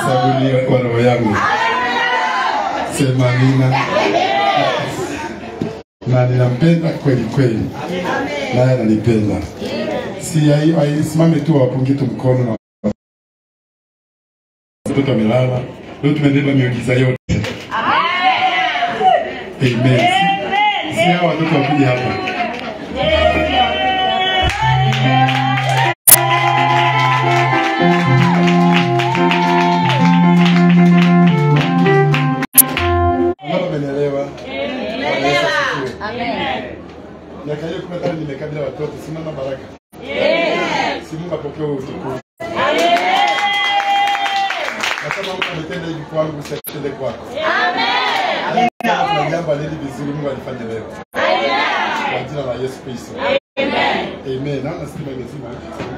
sabuni wa roho yangu. Sema amina. Na ninampenda kweli kweli, naye ananipenda. Si hai- haisimame tu wapungie tu mkono na watoto wamelala. Leo tumebeba miujiza yote. Amen. Si- Si hao watoto wakuja hapa. Wangapi wamenielewa? Bwana Yesu asifiwe. Miaka hiyo kumi na tano nimekaa bila watoto, simama baraka. Si Mungu apokee huo utukufu. Na kama Mungu ametenda hivi kwangu, usitende kwako. Kama Kuna jambo alili vizuri Mungu alifanya leo. Kwa jina la Yesu Kristo. Amen. Naona stima imezima.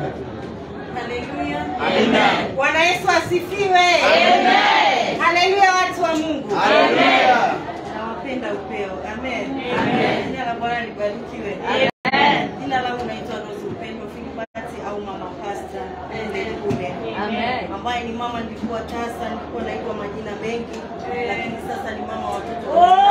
Haleluya. Bwana Yesu asifiwe. Haleluya watu wa Mungu. Nawapenda upeo. Amen. Jina la Bwana libarikiwe. Jina langu naitwa Rose Upendo Filibati au Mama Pasta Ndekule. Ambaye ni mama nilikuwa tasa, nilikuwa naitwa majina mengi, lakini sasa ni mama wa watoto.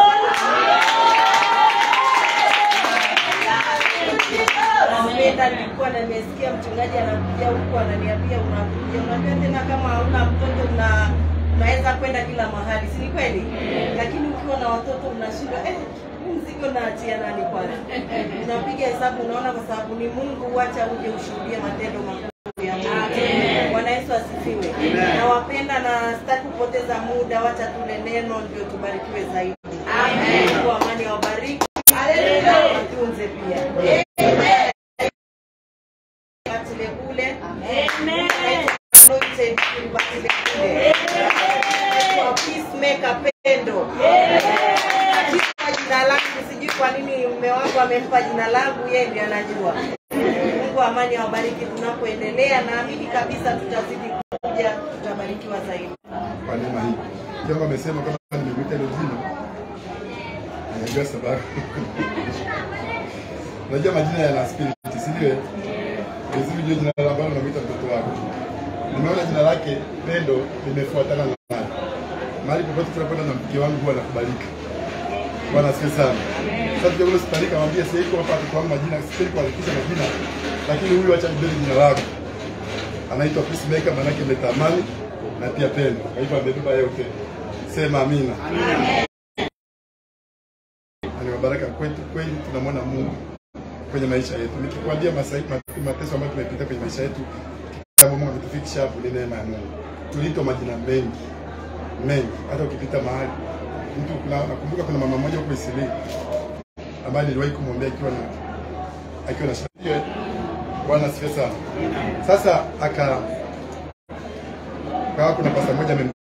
Nampenda, nilikuwa na nimesikia mchungaji anakuja huku ananiambia unakuja, unajua tena kama hauna mtoto una unaweza kwenda kila mahali, si ni kweli? Lakini ukiwa na watoto unashindwa eh, huu mzigo naachia nani kwanza? Unapiga hesabu, unaona kwa sababu ni Mungu, wacha uje ushuhudie matendo makuu ya Mungu. Bwana Yesu asifiwe. Nawapenda na sitaki kupoteza muda, wacha tule neno ndio tubarikiwe zaidi. Mungu wa amani awabariki. Watunze pia. Batile kule. Anointed batile kule. Kwa peacemaker pendo. Kwa jina langu sijui kwa nini mume wangu amempa jina langu, yeye ndiye anajua. Mungu wa amani awabariki tunapoendelea, naamini kabisa tutazidi kuja, tutabarikiwa zaidi. Kwa neema hii. Kama amesema kama nimekuita hilo jina. Anajua sababu. Unajua majina yana spirit, si ndio? Vizuri jua jina la ambalo unamwita mtoto wako. Nimeona jina lake Pendo limefuatana na naye. Mahali popote tunakwenda na mke wangu huwa anakubalika. Bwana asifiwe sana. Sasa tukiwa hospitali kamwambia sasa iko hapa kwa majina, sipendi kuandikisha majina, lakini huyu acha nibebe jina lako. Anaitwa Peacemaker maana yake mleta amani na pia pendo. Kwa hivyo amebeba yote. Sema amina. Ni baraka kwetu kweli, tunamwona Mungu kwenye maisha yetu. Nikikwambia masai- ma- mateso ambayo tumepita kwenye maisha yetu, kama Mungu ametufikisha hapo, ni neema ya Mungu. Tuliitwa majina mengi mengi, hata ukipita mahali mtu kuna, nakumbuka kuna mama mmoja huko Isili ambaye niliwahi kumwombea akiwa na akiwa na shida. Bwana asifiwe sana. Sasa aka kawa kuna pasta mmoja amem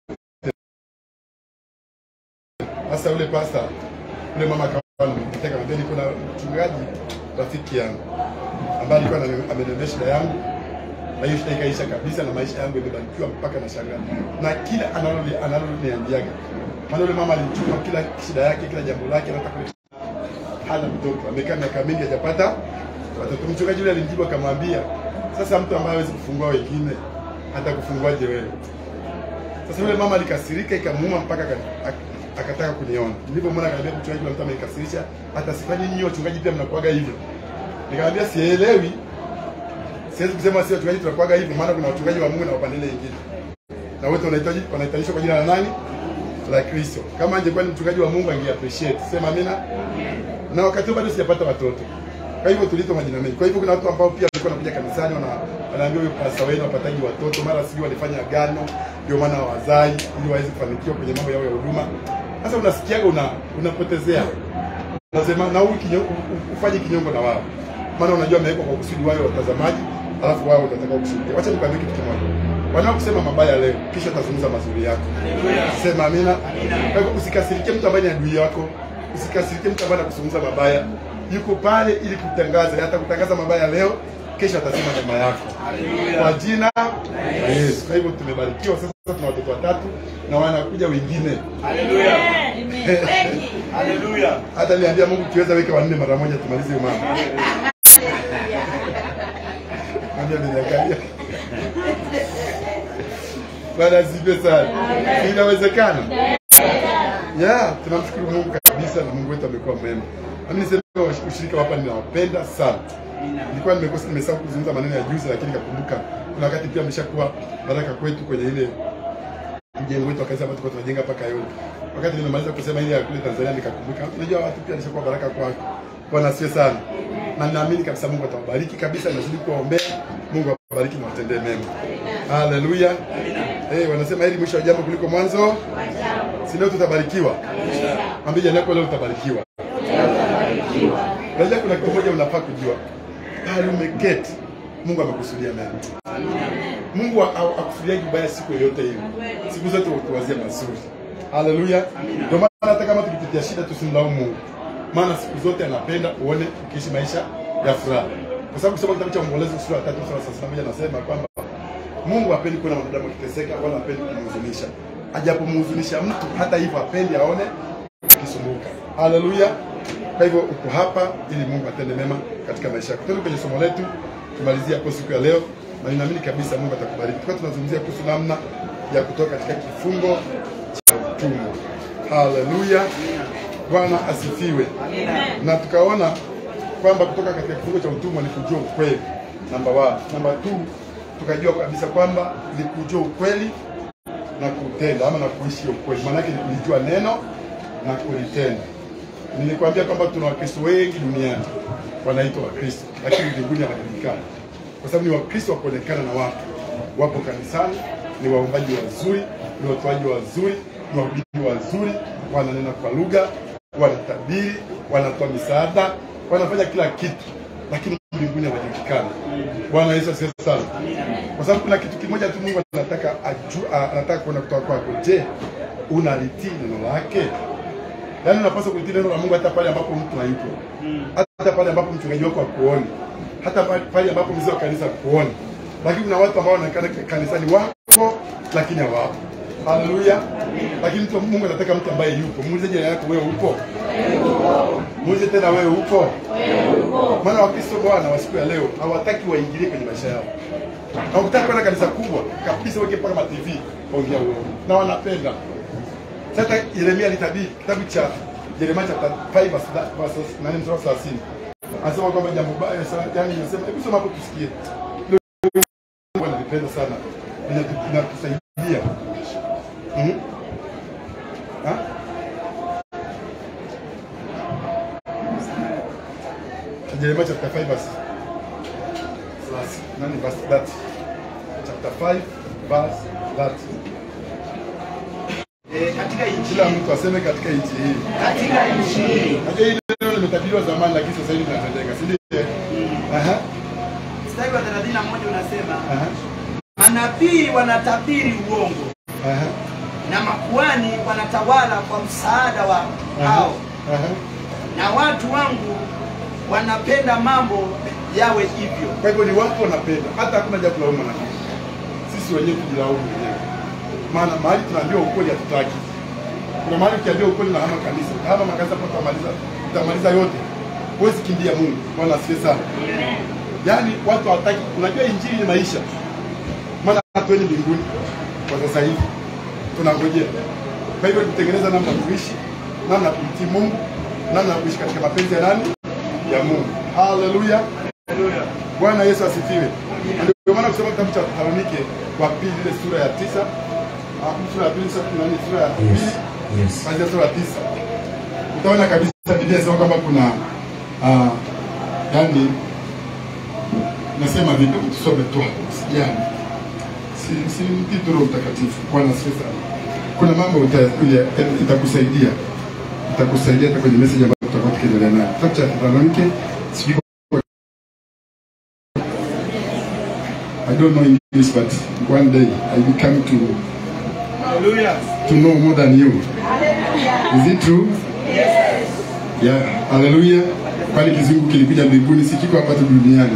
sasa yule pasta yule mama akawa anamtetea akamwambia niko na mchungaji rafiki yangu ambaye alikuwa anani- ameniambia shida yangu na hiyo shida ikaisha kabisa na maisha yangu imebarikiwa mpaka na shangaa na kila analoli analoniambiaga maana yule mama alichukua kila shida yake kila jambo lake anataka kuleta hana mtoto amekaa miaka mingi hajapata watoto mchungaji yule alimjibu akamwambia sasa mtu ambaye hawezi kufungua wengine hata kufunguaje wewe sasa yule mama alikasirika ikamuuma mpaka aka- ak- akataka kuniona. Nilipomwona akaniambia mchungaji, kuna mtu amenikasirisha, hata sifanyi nyinyi wachungaji pia mnakuaga hivyo. Nikamwambia sielewi, siwezi kusema si wachungaji tunakuaga hivyo, maana kuna wachungaji wa Mungu na wapande ile nyingine, na wote wanahitaji wanahitajishwa kwa jina la nani? La Kristo. Kama angekuwa ni mchungaji wa Mungu ange appreciate. Sema amina. Na wakati huo bado sijapata watoto. Kwa hivyo tulitwa majina mengi. Kwa hivyo kuna watu ambao pia walikuwa wanakuja kanisani wana wanaambia huyo pasta wenu wapataji watoto, mara sijui walifanya agano ndio maana hawazai ili waweze kufanikiwa kwenye mambo yao ya huduma. Sasa unasikiaga una unapotezea. Unasema na huyu kinyongo ufanye kinyongo na wao. Maana unajua amewekwa kwa kusudi wale watazamaji, alafu wao watataka kushuhudia. Wacha nikwambie kitu kimoja. Wanaokusema mabaya leo, kisha tazungumza mazuri yako. Sema amina. Kwa hivyo usikasirikie mtu ambaye ni adui yako, usikasirikie mtu ambaye anakuzungumza mabaya. Yuko pale ili kutangaza, hata kutangaza mabaya leo, kesho atasema mema yako. Kwa jina la Yesu. Kwa hivyo tumebarikiwa sasa, tuna watoto watatu na wanakuja wengine. Haleluya. Hata niambia Mungu kiweza weke wanne mara moja tumalize hiyo mama. Mwambie ameniangalia. Bwana asifiwe sana. Inawezekana. Yeah, tunamshukuru Mungu kabisa na Mungu wetu amekuwa mwema. Mimi niseme ushirika hapa ninawapenda sana. Nilikuwa nimekosa nimesahau kuzungumza maneno ya juzi lakini nikakumbuka kuna wakati pia ameshakuwa baraka kwetu kwenye ile mjengo wetu wa kanisa ambao tulikuwa tunajenga hapa Kayole. Wakati nimemaliza kusema ile ya kule Tanzania nikakumbuka unajua watu pia alishakuwa baraka kwako. Bwana asifiwe sana. Na ninaamini kabisa Mungu atawabariki kabisa nazidi kuwaombea. Mungu awabariki na watendee mema. Haleluya. Eh, wanasema hili mwisho wa jambo kuliko mwanzo. Si leo tutabarikiwa. Mwambie jirani yako leo utabarikiwa. Unajua kuna kitu moja unafaa kujua. Pale umeketi, Mungu amekusudia mema. Mungu ha- ha- hakusudia ubaya siku yoyote ile. Siku zote utuwazie mazuri. Haleluya. Ndio maana hata kama tukipitia shida tusimlaumu Mungu. Maana siku zote anapenda uone ukiishi maisha ya furaha. Kwa sababu kusoma kitabu cha Maombolezo sura ya 3 sura ya 31 anasema kwamba Mungu hapendi kuona mwanadamu akiteseka wala hapendi kumhuzunisha. Ajapomhuzunisha mtu hata hivyo hapendi aone ukisumbuka. Haleluya. Kwa hivyo uko hapa ili Mungu atende mema katika maisha yako. Twende kwenye somo letu tumalizie hapo siku ya leo, na ninaamini kabisa Mungu atakubariki. Tulikuwa tunazungumzia kuhusu namna ya kutoka katika kifungo cha utumwa. Haleluya. Bwana asifiwe. Na tukaona kwamba kutoka katika kifungo cha utumwa ni kujua ukweli, namba one. Namba two, tukajua kabisa kwamba ni kujua ukweli na kutenda ama na kuishi ukweli. Maana yake ni kulijua neno na kulitenda. Nilikwambia kwamba tuna Wakristo wengi duniani wanaitwa Wakristo, lakini mbinguni hawajulikani, kwa sababu ni Wakristo wa kuonekana na watu. Wapo kanisani, ni waombaji wazuri, ni watoaji wazuri, ni wahubiri wazuri, wananena kwa lugha, wanatabiri, wanatoa misaada, wanafanya kila kitu, lakini mbinguni hawajulikani. Bwana Yesu asifiwe sana, kwa sababu kuna kitu kimoja tu Mungu anataka aju, anataka kuona kutoka kwako. Je, unalitii neno lake? Yaani unapaswa kulitii neno la Mungu hata pale ambapo mtu hayupo, hata pale ambapo mchungaji wako hakuoni, hata pale- pale ambapo mzee wa kanisa hakuoni. Lakini kuna watu ambao wanaonekana kanisani wapo lakini hawapo. Haleluya! Lakini mtu Mungu anataka mtu ambaye yupo. Muulize jirani yako, wewe upo? Muulize tena, wewe upo? Maana Wakristo Bwana wa siku ya leo hawataki waingilie kwenye maisha yao. Hawataki kwenda kanisa kubwa kabisa, weke mpaka ma TV ongea uongo, na wanapenda sasa Yeremia alitabiri kitabu cha Yeremia chapter 5 verse verse nane mstari wa 30. Anasema kwamba jambo baya sana, yani anasema hebu soma hapo tusikie. Mungu analipenda sana. Inatu- Inatusaidia. Mhm. Ha? Yeremia chapter 5 verse verse nane verse 30. Chapter 5 verse 30. Eh, katika nchi Kila mtu aseme katika nchi hii. katika nchi hii Najua hili neno limetabiriwa zamani lakini sasa hivi linatendeka, si ndio? Aha. mstari wa 31 unasema Aha. manabii wanatabiri uongo Aha. na makuhani wanatawala kwa msaada wa Aha. hao Aha. na watu wangu wanapenda mambo yawe hivyo Kwa hivyo ni watu wanapenda, hata hakuna jambo la umma na sisi wenyewe tujilaumu wenyewe, maana mahali tunaambiwa ukweli hatutaki. Kuna mahali ukiambiwa ukweli na hama kanisa, hama makanisa hapo utamaliza, utamaliza yote, huwezi kimbia Mungu. Bwana asifiwe sana. Yaani watu hawataki. Unajua injili ni maisha, maana hatuendi mbinguni kwa sasa hivi, tunangojea. Kwa hivyo tutengeneza namna ya kuishi, namna ya kumtii Mungu, namna ya kuishi katika mapenzi ya nani? Ya Mungu. Haleluya. Bwana Yesu asifiwe. Na Ndio maana kusoma kitabu cha Thesalonike wa pili ile sura ya tisa ah, sura ya pili sura ya nane, sura ya pili Yes. kuanzia sura ya tisa utaona kabisa Biblia inasema kwamba kuna ah, yani nasema vipi, hebu tusome tu hapo, usijali, si si mtii tu Roho Mtakatifu. Bwana asifiwe sana. Kuna mambo uta- uya- itakusaidia itakusaidia hata kwenye message ambayo tutakuwa tukiendelea nayo. Kitabu cha Thesalonike sijui I don't know English, but one day I will come to to know more than you. Is it true? Yes. Yeah. Hallelujah. Kwani kizungu kilikuja mbinguni si kiko hapa tu duniani.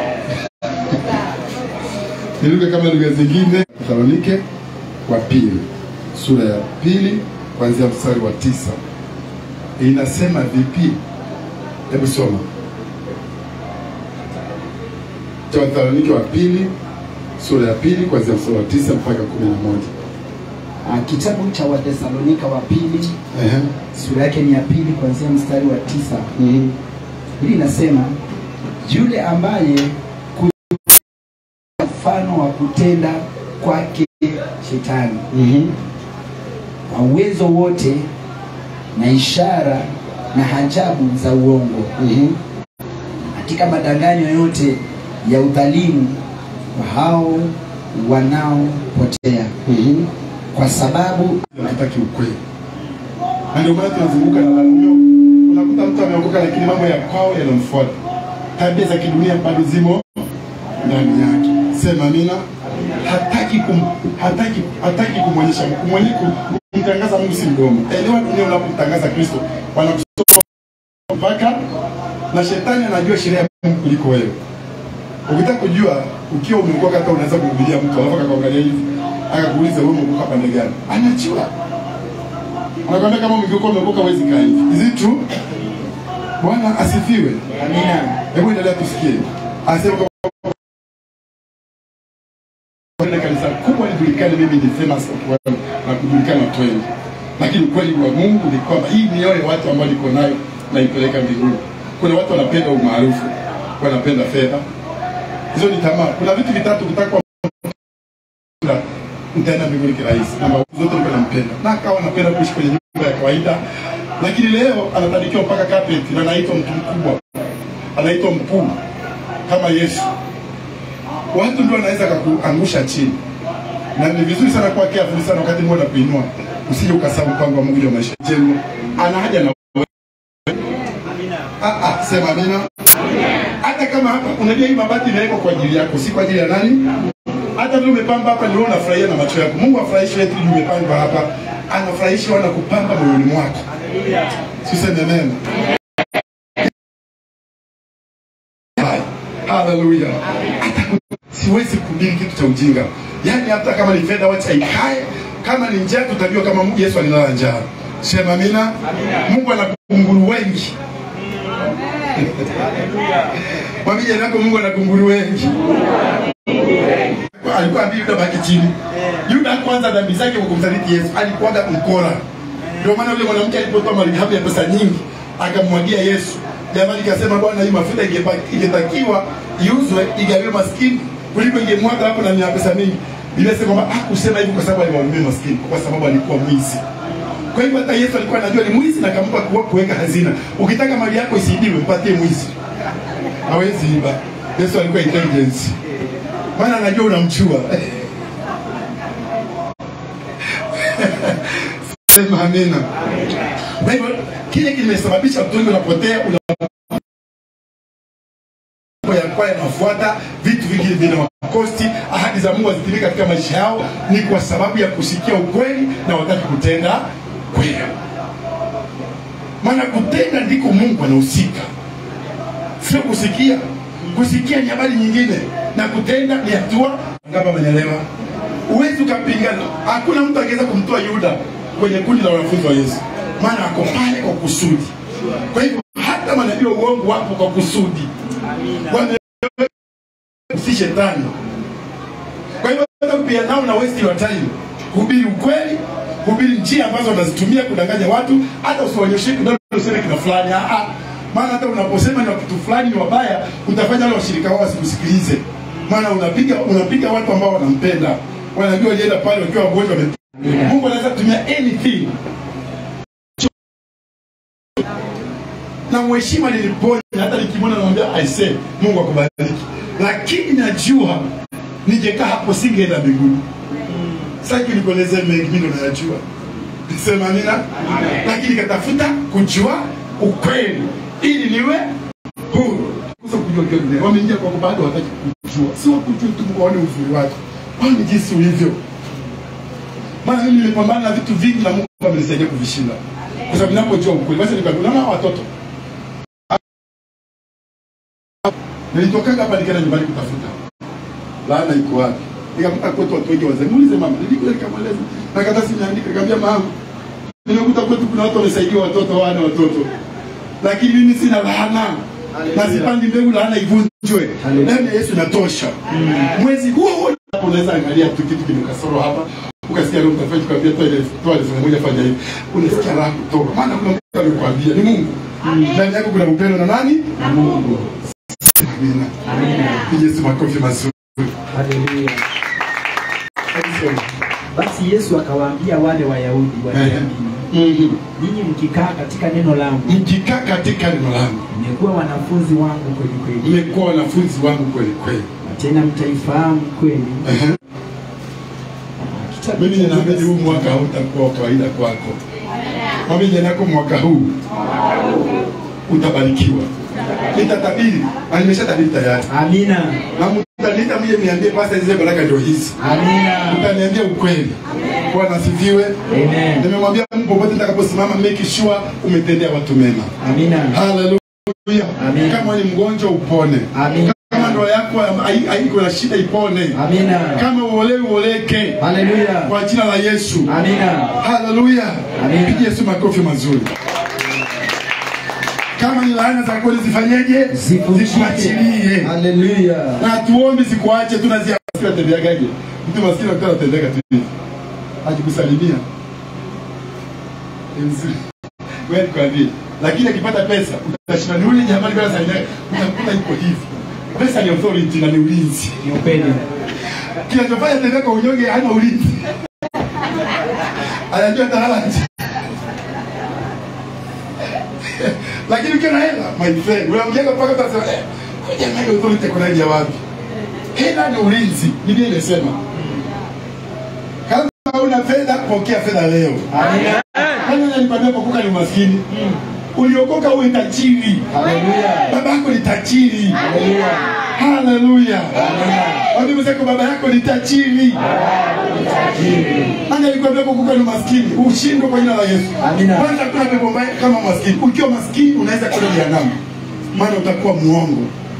Ni lugha kama lugha zingine. Thesalonike wa pili sura ya pili kuanzia mstari wa tisa inasema vipi? Hebu soma. Thesalonike wa pili sura ya pili kuanzia mstari wa tisa mpaka kumi na moja. Ah, Kitabu cha Wathesalonika wa pili Ehe. sura yake ni ya pili kuanzia mstari wa tisa. Mhm. Hili inasema yule ambaye ku- mfano wa kutenda kwake shetani Mhm. kwa uwezo wote na ishara na ajabu za uongo Mhm. katika madanganyo yote ya udhalimu kwa hao wanaopotea Mhm. kwa sababu hatutaki ukweli, na ndio maana tunazunguka na lalumio. Unakuta mtu ameokoka, lakini mambo ya kwao yanamfuata, tabia za kidunia bado zimo ndani yake. Sema amina. Hataki kum, hataki hataki kumwonyesha kumwonye kumtangaza Mungu si mdomo. Elewa dunia unapomtangaza Kristo wanakusoma mpaka na shetani anajua sheria ya Mungu kuliko wewe. Ukitaka kujua ukiwa umeokoka, hata unaweza kuhubiria mtu alafu akakuangalia hivi akakuuliza wewe umeokoka pande gani, anajua anakwambia kama ungekuwa umeokoka huwezi kaa hivi. Is it true? Bwana asifiwe. amina Hebu endelea tusikie. Anasema kwa Kwenda kanisa kubwa lijulikane mimi ni famous of well na kujulikana watu wengi. Lakini ukweli wa Mungu ni kwamba hii mioyo ya watu ambao niko nayo naipeleka mbinguni. Kuna watu wanapenda umaarufu, wanapenda fedha. Hizo ni tamaa. Kuna vitu vitatu vitakwa mtaenda mbinguni kirahisi. Namba zote nilikuwa nampenda. Na akawa anapenda kuishi kwenye nyumba ya kawaida. Lakini leo anatadikiwa mpaka carpet na anaitwa mtu mkubwa. Anaitwa mkuu kama Yesu watu ndio wanaweza kukuangusha chini, na ni vizuri sana kuwa careful sana wakati Mungu anakuinua, usije ukasahau mpango wa Mungu juu ya maisha yenu. Ana haja na wewe. Ah, ah, sema amina. Hata kama hapa unajua hii mabati imewekwa kwa ajili yako, si kwa ajili ya nani? Hata vile umepamba hapa, ni wewe unafurahia na macho yako. Mungu afurahishi wetu juu umepamba hapa, anafurahishi wana kupamba moyoni mwako. Siseme amen. Haleluya. Hata siwezi kuhubiri kitu cha ujinga. Yaani hata kama ni fedha wacha ikae, kama ni njaa tutajua kama Mungu Yesu alilala njaa. Sema amina. Mungu ana kunguru wengi. Mwambie jirani yako Mungu ana kunguru wengi. Alikuwa ambii Yuda baki chini. Yuda kwanza dhambi zake kwa kumsaliti Yesu, alikuwaga mkora. Ndio maana yule mwanamke alipotoa malighafi ya pesa nyingi akamwagia Yesu. Jamani, kasema Bwana, hii mafuta ingepa- ingetakiwa iuzwe igawiwe maskini kuliko ingemwaga hapo na ni ya pesa mingi. Biblia inasema kwamba hakusema hivyo kwa sababu aliwahurumia maskini, kwa sababu alikuwa mwizi. Kwa hivyo hata Yesu alikuwa anajua ni mwizi na akampa kuwa- kuweka hazina. Ukitaka mali yako isiibiwe, mpatie mwizi, hawezi iba. Yesu alikuwa intelligence, maana anajua unamchua. Sema amina. Kwa hivyo kile kimesababisha watu wengi wanapotea, una mambo ya kwaya yanafuata vitu vingine vinawakosti, ahadi za Mungu hazitimiki katika maisha yao, ni kwa sababu ya kusikia ukweli na wataki kutenda kweli. Maana kutenda ndiko Mungu anahusika, sio kusikia. Kusikia ni habari nyingine, na kutenda ni hatua. Ngapa amenielewa? Huwezi ukapingana. Hakuna mtu angeweza kumtoa Yuda kwenye kundi la wanafunzi wa Yesu, maana ako pale kwa kusudi. Kwa hivyo hata manabii wa uongo wapo kwa kusudi Wame- si shetani. Kwa hivyo hata pia nao na waste your time, hubiri ukweli, hubiri njia ambazo wanazitumia kudanganya watu, hata usiwaonyeshe kidole useme kina fulani. Ah, ah. Maana hata unaposema ni wa kitu fulani ni wabaya, utafanya wale washirika wao wasikusikilize, maana unapiga unapiga watu ambao wanampenda, wanajua walienda pale wakiwa wagonjwa. wame- Mungu anaweza kutumia anything na mheshima niliponya, hata nikimwona namwambia I say Mungu akubariki, lakini najua ningekaa hapo singeenda mbinguni. Sasa nikueleze mengi, mimi ndo nayajua, sema amina. Lakini katafuta kujua ukweli ili niwe huru. Sasa kujua kile dunia wameingia kwa bado hawataki kujua, si wakujua tu waone uzuri wako, waone jinsi ulivyo. Maana mimi nimepambana na vitu vingi na Mungu amenisaidia kuvishinda, kwa sababu ninapojua ukweli. Basi nikwambia, unaona hawa watoto nilitokaga hapa nikaenda nyumbani kutafuta laana iko wapi. Nikakuta kwetu watu wengi wazee, muulize mama, nilikuja nikamweleza na karatasi nimeandika, nikamwambia mama, nimekuta kwetu kuna watu wamesaidia watoto wana watoto, lakini mimi sina laana na sipandi mbegu laana ivunjwe. Damu ya Yesu inatosha. Mwezi huo huo hapo unaweza angalia tu kitu kimekasoro hapa ukasikia roho mtakatifu kwambia toa ile toa ile moja fanya hivi unasikia raha kutoka maana kuna mtu amekwambia ni Mungu ndani yako kuna upendo na nani na Mungu amina amina Yesu makofi mazuri Haleluya. Excellent. Basi Yesu akawaambia wale Wayahudi walioamini, Mhm. ninyi mkikaa katika neno langu mkikaa katika neno langu mmekuwa wanafunzi wangu kweli kweli, mmekuwa wanafunzi wangu kweli kweli na tena mtaifahamu kweli. Ehe. Kitabu mimi cha ninaamini huu Yuda- mwaka hautakuwa wa kawaida kwako mwambie jirani yako mwaka huu utabarikiwa nitatabiri na nimeshatabiri tayari Amina, na mtaniita mje niambie pasa hizi baraka ndio hizi amina, utaniambia ukweli bwana asifiwe amen, nimemwambia Mungu popote nitakaposimama make sure umetendea watu mema amina, haleluya Amen. kama ni mgonjwa upone amina, kama ndoa yako hai- haiko na shida ipone amina, kama uolewi uoleke haleluya, kwa jina la Yesu amina, haleluya Amen. pigie Yesu makofi mazuri kama ni laana za kweli zifanyeje zikuachilie haleluya, na tuombe zikuache tunaziasikia tembeagaje mtu maskini akuta anatendeka tu hivi ajikusalimia Ni mzuri wewe nikwambie lakini akipata pesa utashinda ni ule jamaa alikuwa anasalimia utakuta iko hivi pesa ni authority na ni ulinzi ni upendo, kinachofanya tembea kwa unyonge hana ulinzi anajua atalala nje lakini ukiwa na hela my friend unamjenga mpaka utasema eh huyu jamaa hiyo authority kuna ya wapi hela ni ulinzi biblia imesema kama una fedha pokea fedha leo amina, kama nilikwambia kuokoka ni umaskini uliokoka uwe tajiri haleluya, baba yako ni tajiri haleluya, haleluya Mwambie mwenzako baba yako ni tajiri Nani alikwambia kukuka ni maskini? Ushindwe kwa jina la Yesu. Amina. Kwanza kuna pepo mbaya kama maskini. Ukiwa maskini unaweza kwenda jehanamu. Maana utakuwa muongo.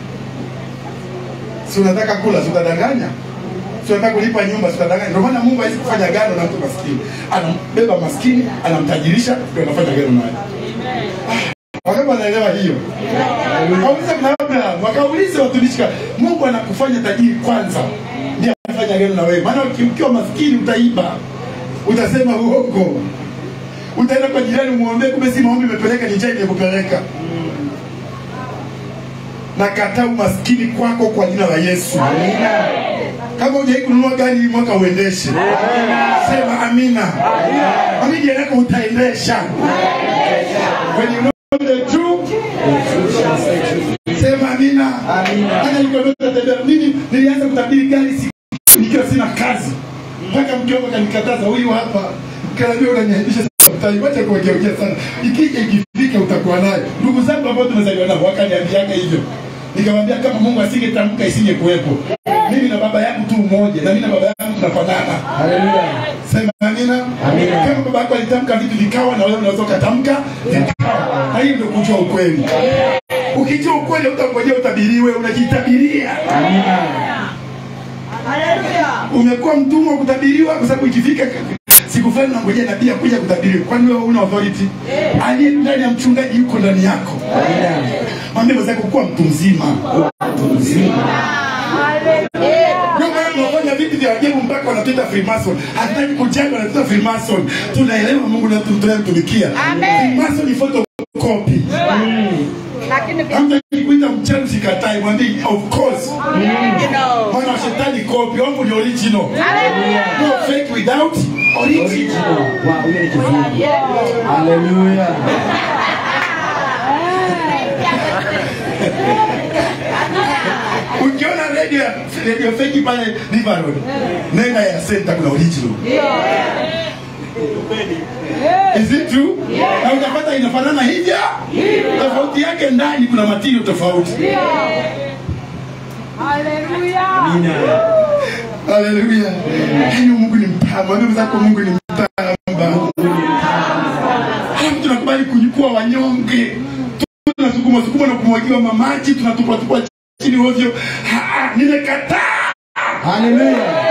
Si unataka kula, si utadanganya? Si unataka kulipa nyumba, si utadanganya? Ndio maana Mungu hawezi kufanya agano na mtu maskini. Anambeba maskini, anamtajirisha, ndio anafanya agano naye. Wangapi wanaelewa hiyo? Waulize kuna Abraham, wakaulize watumishi ka Mungu anakufanya tajiri kwanza. Ndiye anafanya agano na wewe. Maana uki- ukiwa maskini utaiba. Utasema uongo. Utaenda kwa jirani muombe kumbe si maombi imepeleka ni njaa imekupeleka. Na kataa umaskini kwako kwa jina la Yesu. amina, Kama hujai kununua gari hii mwaka uendeshe. Sema amina. Amini jirani yako utaendesha. When you know the truth, sema amina. amina, Hata nikwambia utatembea. Mimi nilianza kutabiri gari siku nikiwa sina kazi. Mpaka mke wangu akanikataza huyu hapa. Kanaambia unaniaibisha sometimes. Wacha kuwekeokea sana. Ikija ikifika utakuwa nayo. Ndugu zangu ambao tumezaliwa nao wakaniambiaga hivyo. Nikamwambia kama Mungu asingetamka isinge kuwepo. Mimi na baba yangu tu mmoja na mimi na baba yangu tunafanana. haleluya, Sema amina. Amina. Kama baba yako alitamka vitu vikawa na wewe unaweza ukatamka vikawa. Na hiyo ndio kujua ukweli. Ukijua ukweli utangojea utabiriwe, unajitabiria. amina, Umekuwa mtumwa wa kutabiriwa kwa sababu ikifika siku fulani unangojea nabii akuja kutabiriwa. Kwani wewe una authority? Aliye ndani ya mchungaji yuko ndani yako. amina, Mwambie mwenzako kuwa mtu mzima. Ndio maana tunafanya vitu vya ajabu mpaka wanatuita Freemason. Hatutaki kujenga wanatuita Freemason. Tunaelewa Mungu na tunayemtumikia. Freemason ni photocopy. Hamtaki kuita mchawi sikatai, mwambie of course. Maana wa shetani copy, wangu ni original. No fake without original. original, wa huyo ni kizungu, haleluya, Ukiona radio ya radio fake pale River Road, nenda ya center kuna original. Is it true? Na utapata inafanana hivyo. Tofauti yake ndani kuna material tofauti. amina, Haleluya. Yaani Mungu ni mtamu. Mwambie mwenzako Mungu ni mtamu. Halafu tunakubali kunyukua wanyonge. Tunasukuma sukuma na kumwagiwa mamaji, tunatupa tupa chini ovyo. Ah, ah, Nimekataa. haleluya,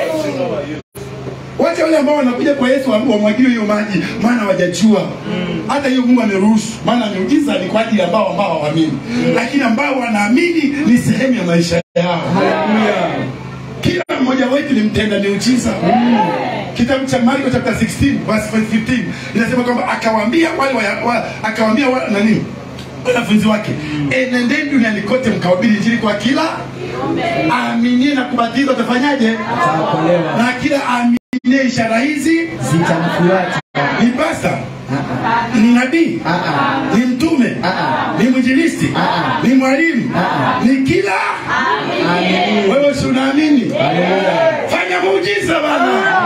Wacha wale ambao wanakuja kwa Yesu wa- wamwagiwe hiyo maji, maana hawajajua. Hata hiyo Mungu ameruhusu, maana miujiza ni kwa ajili ya ambao ambao hawaamini, lakini ambao wanaamini ni sehemu ya maisha yao. haleluya, kila mmoja wetu ni mtenda miujiza kitabu cha marko chapter 16 verse 15 inasema kwamba akawaambia wale wa, wa, akawaambia wa, nani wanafunzi wake enendeni duniani kote mkahubiri injili kwa kila aaminie na kubatizwa atafanyaje Ataokolewa. na kila aaminie ishara hizi Zitamfuata. ni pasta Ah, ni nabii ah, ah, ni mtume ah, ni mwinjilisti Ah. ni mwalimu Ah. ni kila Amen. wewe si unaamini Haleluya. fanya muujiza bana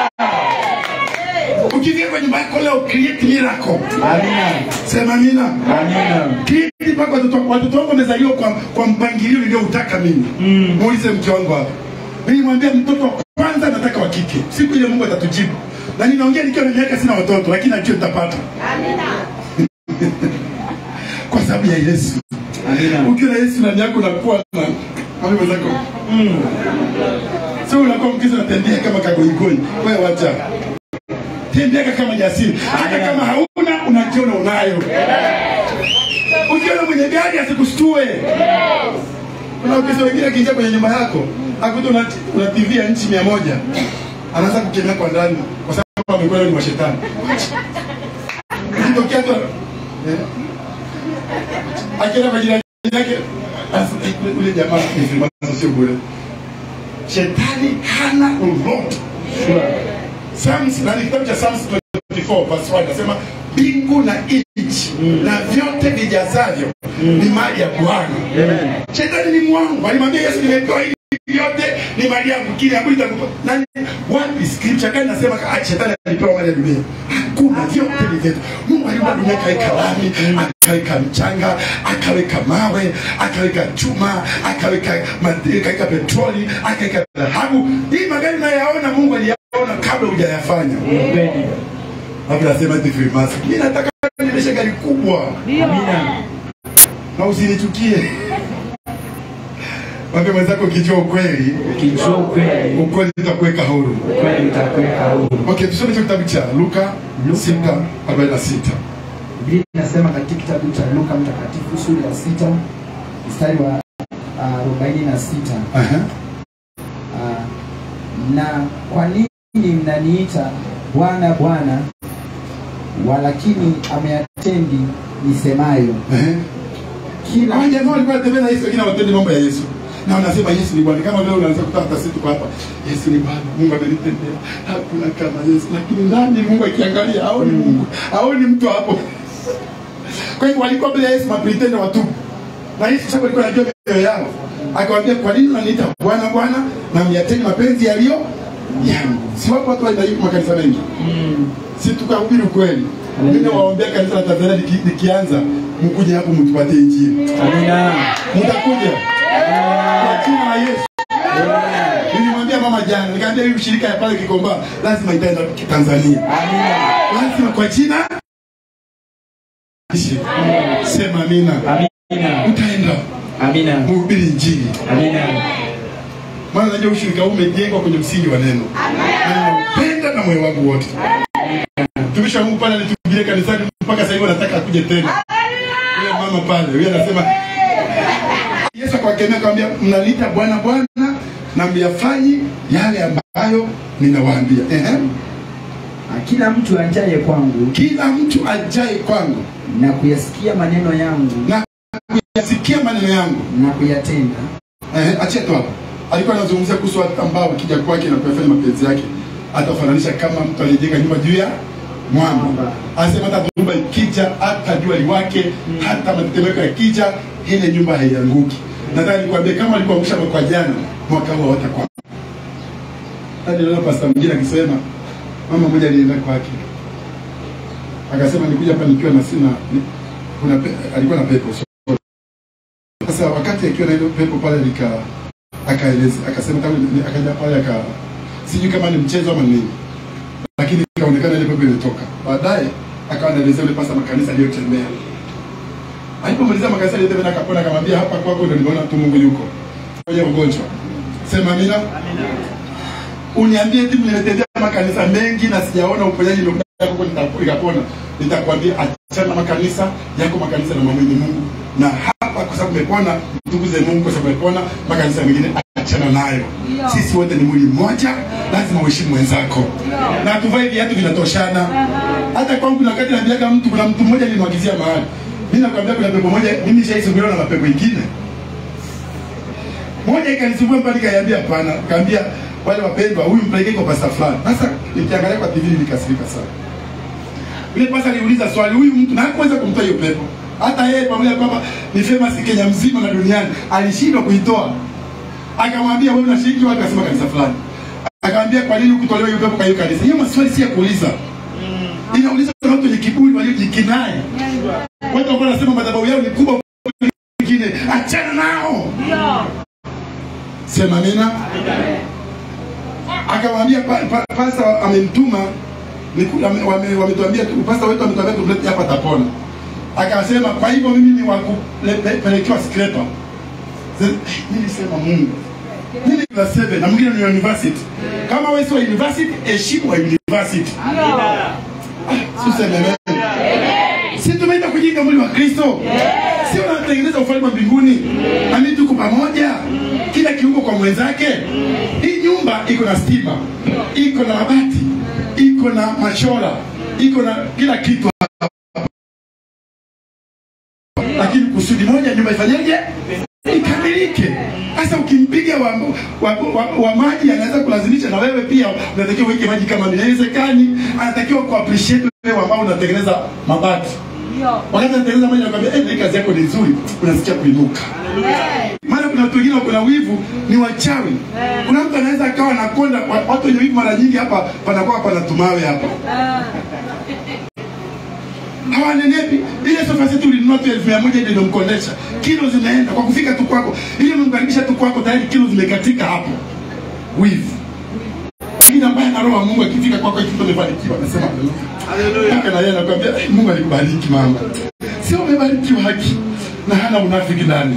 ukifika kwa nyumba yako leo create miracle Amina. sema amina Amina. create mpaka watoto watoto wangu wamezaliwa kwa, kwa mpangilio nilioutaka mimi muulize mke wangu hapa nilimwambia mtoto wa kwanza nataka wa kike siku ile mungu atatujibu na ninaongea nikiwa na miaka sina watoto lakini najua nitapata kwa sababu ya yesu Amina. ukiwa na yesu ndani yako unakuwa na mami mwenzako sio unakuwa mkristo unatembea kama kagoigoi wewe wacha tembea kama jasiri hata kama hauna unajiona unayo ukiona mwenye gari asikushtue kuna wakristo wengine akiingia kwenye nyumba yako akuta una, una tv ya nchi mia moja anaanza kukemea kwa ndani kwa sababu amekuwa ni mashetani ikitokea tu eh, akienda kwa jirani yake anasema, "Eh, ule jamaa ni filmazo sio bure shetani hana lolote Psalms na ni kitabu cha Psalms 24 verse 1 nasema mbingu na nchi na vyote vijazavyo ni mali ya Bwana. Shetani ni mwangu. Alimwambia Yesu nimepewa hivi vyote ni mali yangu. Kile ambacho nitakupa. Nani wapi scripture gani nasema ah, shetani alipewa mali ya dunia? Hakuna vyote ni vyetu. Mungu aliumba dunia akaweka lami, akaweka mchanga, akaweka mawe, akaweka chuma, akaweka madini, akaweka petroli, akaweka dhahabu. Hii magari unayaona Mungu aliyaona kabla hujayafanya. Kweli. Hapo nasema eti Freemason. Mimi nataka niendeshe gari kubwa Amina. na usinichukie. Mwambie mwenzako ukijua ukweli, Ukijua ukweli, ukweli utakuweka huru. ukweli utakuweka huru. Okay, tusome hicho kitabu cha Luka Luka. 6:46. Biblia inasema katika kitabu cha Luka mtakatifu sura ya sita mstari wa ah, arobaini na sita Aha. Ah, na kwa nini mnaniita Bwana Bwana, walakini ameyatendi nisemayo? Ehe. Kila Hawa jamaa walikuwa wanatembea na Yesu lakini hawatendi mambo ya Yesu. Na wanasema Yesu ni Bwana. Kama leo unaanza kutaa hata sisi tuko hapa. Yesu ni Bwana. Mungu amenitendea. Hakuna kama Yesu. Lakini ndani Mungu akiangalia haoni Mungu. Haoni mtu hapo. Kwa hiyo walikuwa mbele ya Yesu mapritende watupu. Na Yesu sasa alikuwa anajua mioyo yao. Akawaambia kwa nini unaniita Bwana Bwana na myateni mapenzi yaliyo yangu. Si wapo watu wanaenda hivi makanisa mengi. Si tukahubiri ukweli. Mimi nawaombea kanisa la Tanzania liki- likianza mkuje hapo mtupatie injili. Amina. Mtakuja kwa jina la Yesu. Nilimwambia mama jana, nikamwambia hii shirika ya pale Kikomba lazima itaenda Tanzania, Amina. lazima kwa jina sema amina. Amina. Utaenda Amina. mhubiri injili, Amina. maana najua ushirika huu umejengwa kwenye msingi wa neno, na ninaupenda na moyo wangu wote. Mtumishi wa Mungu pale alituhubiria kanisani mpaka sasa hivi anataka akuje tena. Yule mama pale, yule anasema Yesu akawakemea akamwambia, mnaniita Bwana Bwana na myafanyi yale ambayo ninawaambia. Ehe. Ah, Kila mtu ajaye kwangu Kila mtu ajaye kwangu na kuyasikia maneno yangu na kuyasikia maneno yangu, na kuyatenda ehe, achia tu hapo. Alikuwa anazungumzia kuhusu watu ambao wakija kwake na kuyafanya mapenzi yake atafananisha kama mtu aliyejenga nyumba juu ya mwamba. Anasema hata dhoruba ikija, hata jua liwake, hata matetemeko yakija, ile nyumba haianguki. Nataka nikwambie kama alikuangusha mwaka jana, mwaka huu hawatakuwa. Hadi leo pasta mwingine akisema, mama mmoja alienda kwake akasema, nikuja hapa nikiwa na sina ni, kuna pe, alikuwa na pepo so, sasa wakati akiwa na ile pepo pale nika akaeleza akasema kama ni- akaja pale aka sijui kama ni mchezo ama nini lakini ikaonekana ile pepo imetoka. Baadaye akawa anaelezea yule pasta makanisa aliyotembea. Alipomaliza makanisa aliyotembea akapona, akamwambia hapa kwako ndio nimeona tu Mungu yuko kwenye ugonjwa. Sema amina. uniambie timu nimetembea makanisa mengi na sijaona uponyaji umekuja huko nita- nikapona nitakwambia achana na makanisa yako makanisa na mwamini mungu na hapa kwa sababu umepona mtukuze mungu kwa sababu umepona makanisa mengine achana nayo sisi wote ni mwili mmoja lazima uheshimu mwenzako na tuvai viatu vinatoshana hata kwangu kuna wakati naambiaga mtu kuna mtu mmoja nilimwagizia mahali mi nakwambia kuna pepo moja mimi shaisumbuliwa na mapepo ingine moja ikanisumbua mpaka nikaiambia hapana kaambia wale wapendwa huyu mpelekee kwa pasta fulani sasa nikiangalia kwa tv nilikasirika sana yule pasta aliuliza swali huyu mtu na hakuweza kumtoa hiyo pepo hata yeye pamoja na kwamba ni famous Kenya mzima na duniani alishindwa kuitoa akamwambia wewe unashiriki wapi akasema kanisa fulani akamwambia kwa nini ukutolewa hiyo pepo kwa hiyo kanisa hiyo maswali si ya kuuliza inauliza na watu wenye kiburi waliojikinai watu ambao wanasema madhabahu yao ni kubwa kuliko wengine achana nao sema amina akamwambia pa, pa, pasta amemtuma niku- ame- wame- wametuambia tu- pasta wetu ametuambia tumlete hapa tapona akasema kwa hivyo mimi ni wakupelekewa skrepa nilisema mungu mimi class 7 na mwingine ni university kama wewe sio university heshimu wa university Tuseme amen. si tumeenda kujenga mwili wa kristo si unatengeneza ufalme wa mbinguni nami tuko pamoja kila kiungo kwa mwenzake hii nyumba iko na stima iko na mabati iko na machora iko na kila kitu lakini kusudi moja nyumba ifanyeje ikamilike sasa ukimpiga wa, wa, wa, wa maji anaweza kulazimisha na wewe pia unatakiwa uweke maji kama vile haiwezekani anatakiwa ku appreciate wewe ambao unatengeneza mabati wakati anatengeneza maji anakwambia eh, hii kazi yako ni nzuri unasikia kuinuka maana kuna watu wengine wako na wivu ni wachawi kuna mtu anaweza akawa anakonda wa- watu wenye wivu mara nyingi hapa panakuwa pana tumawe hapa hawanenepi ile sofa setu ulinunua tu elfu mia moja ndio imemkondesha kilo zinaenda kwa kufika tu kwako ile umemkaribisha tu kwako tayari kilo zimekatika hapo wivu lakini ambaye ana roho wa mungu akifika kwako kitu amefanikiwa anasema haleluya mpaka na yeye anakuambia "Eh, mungu alikubariki mama sio umebarikiwa haki na hana unafiki ndani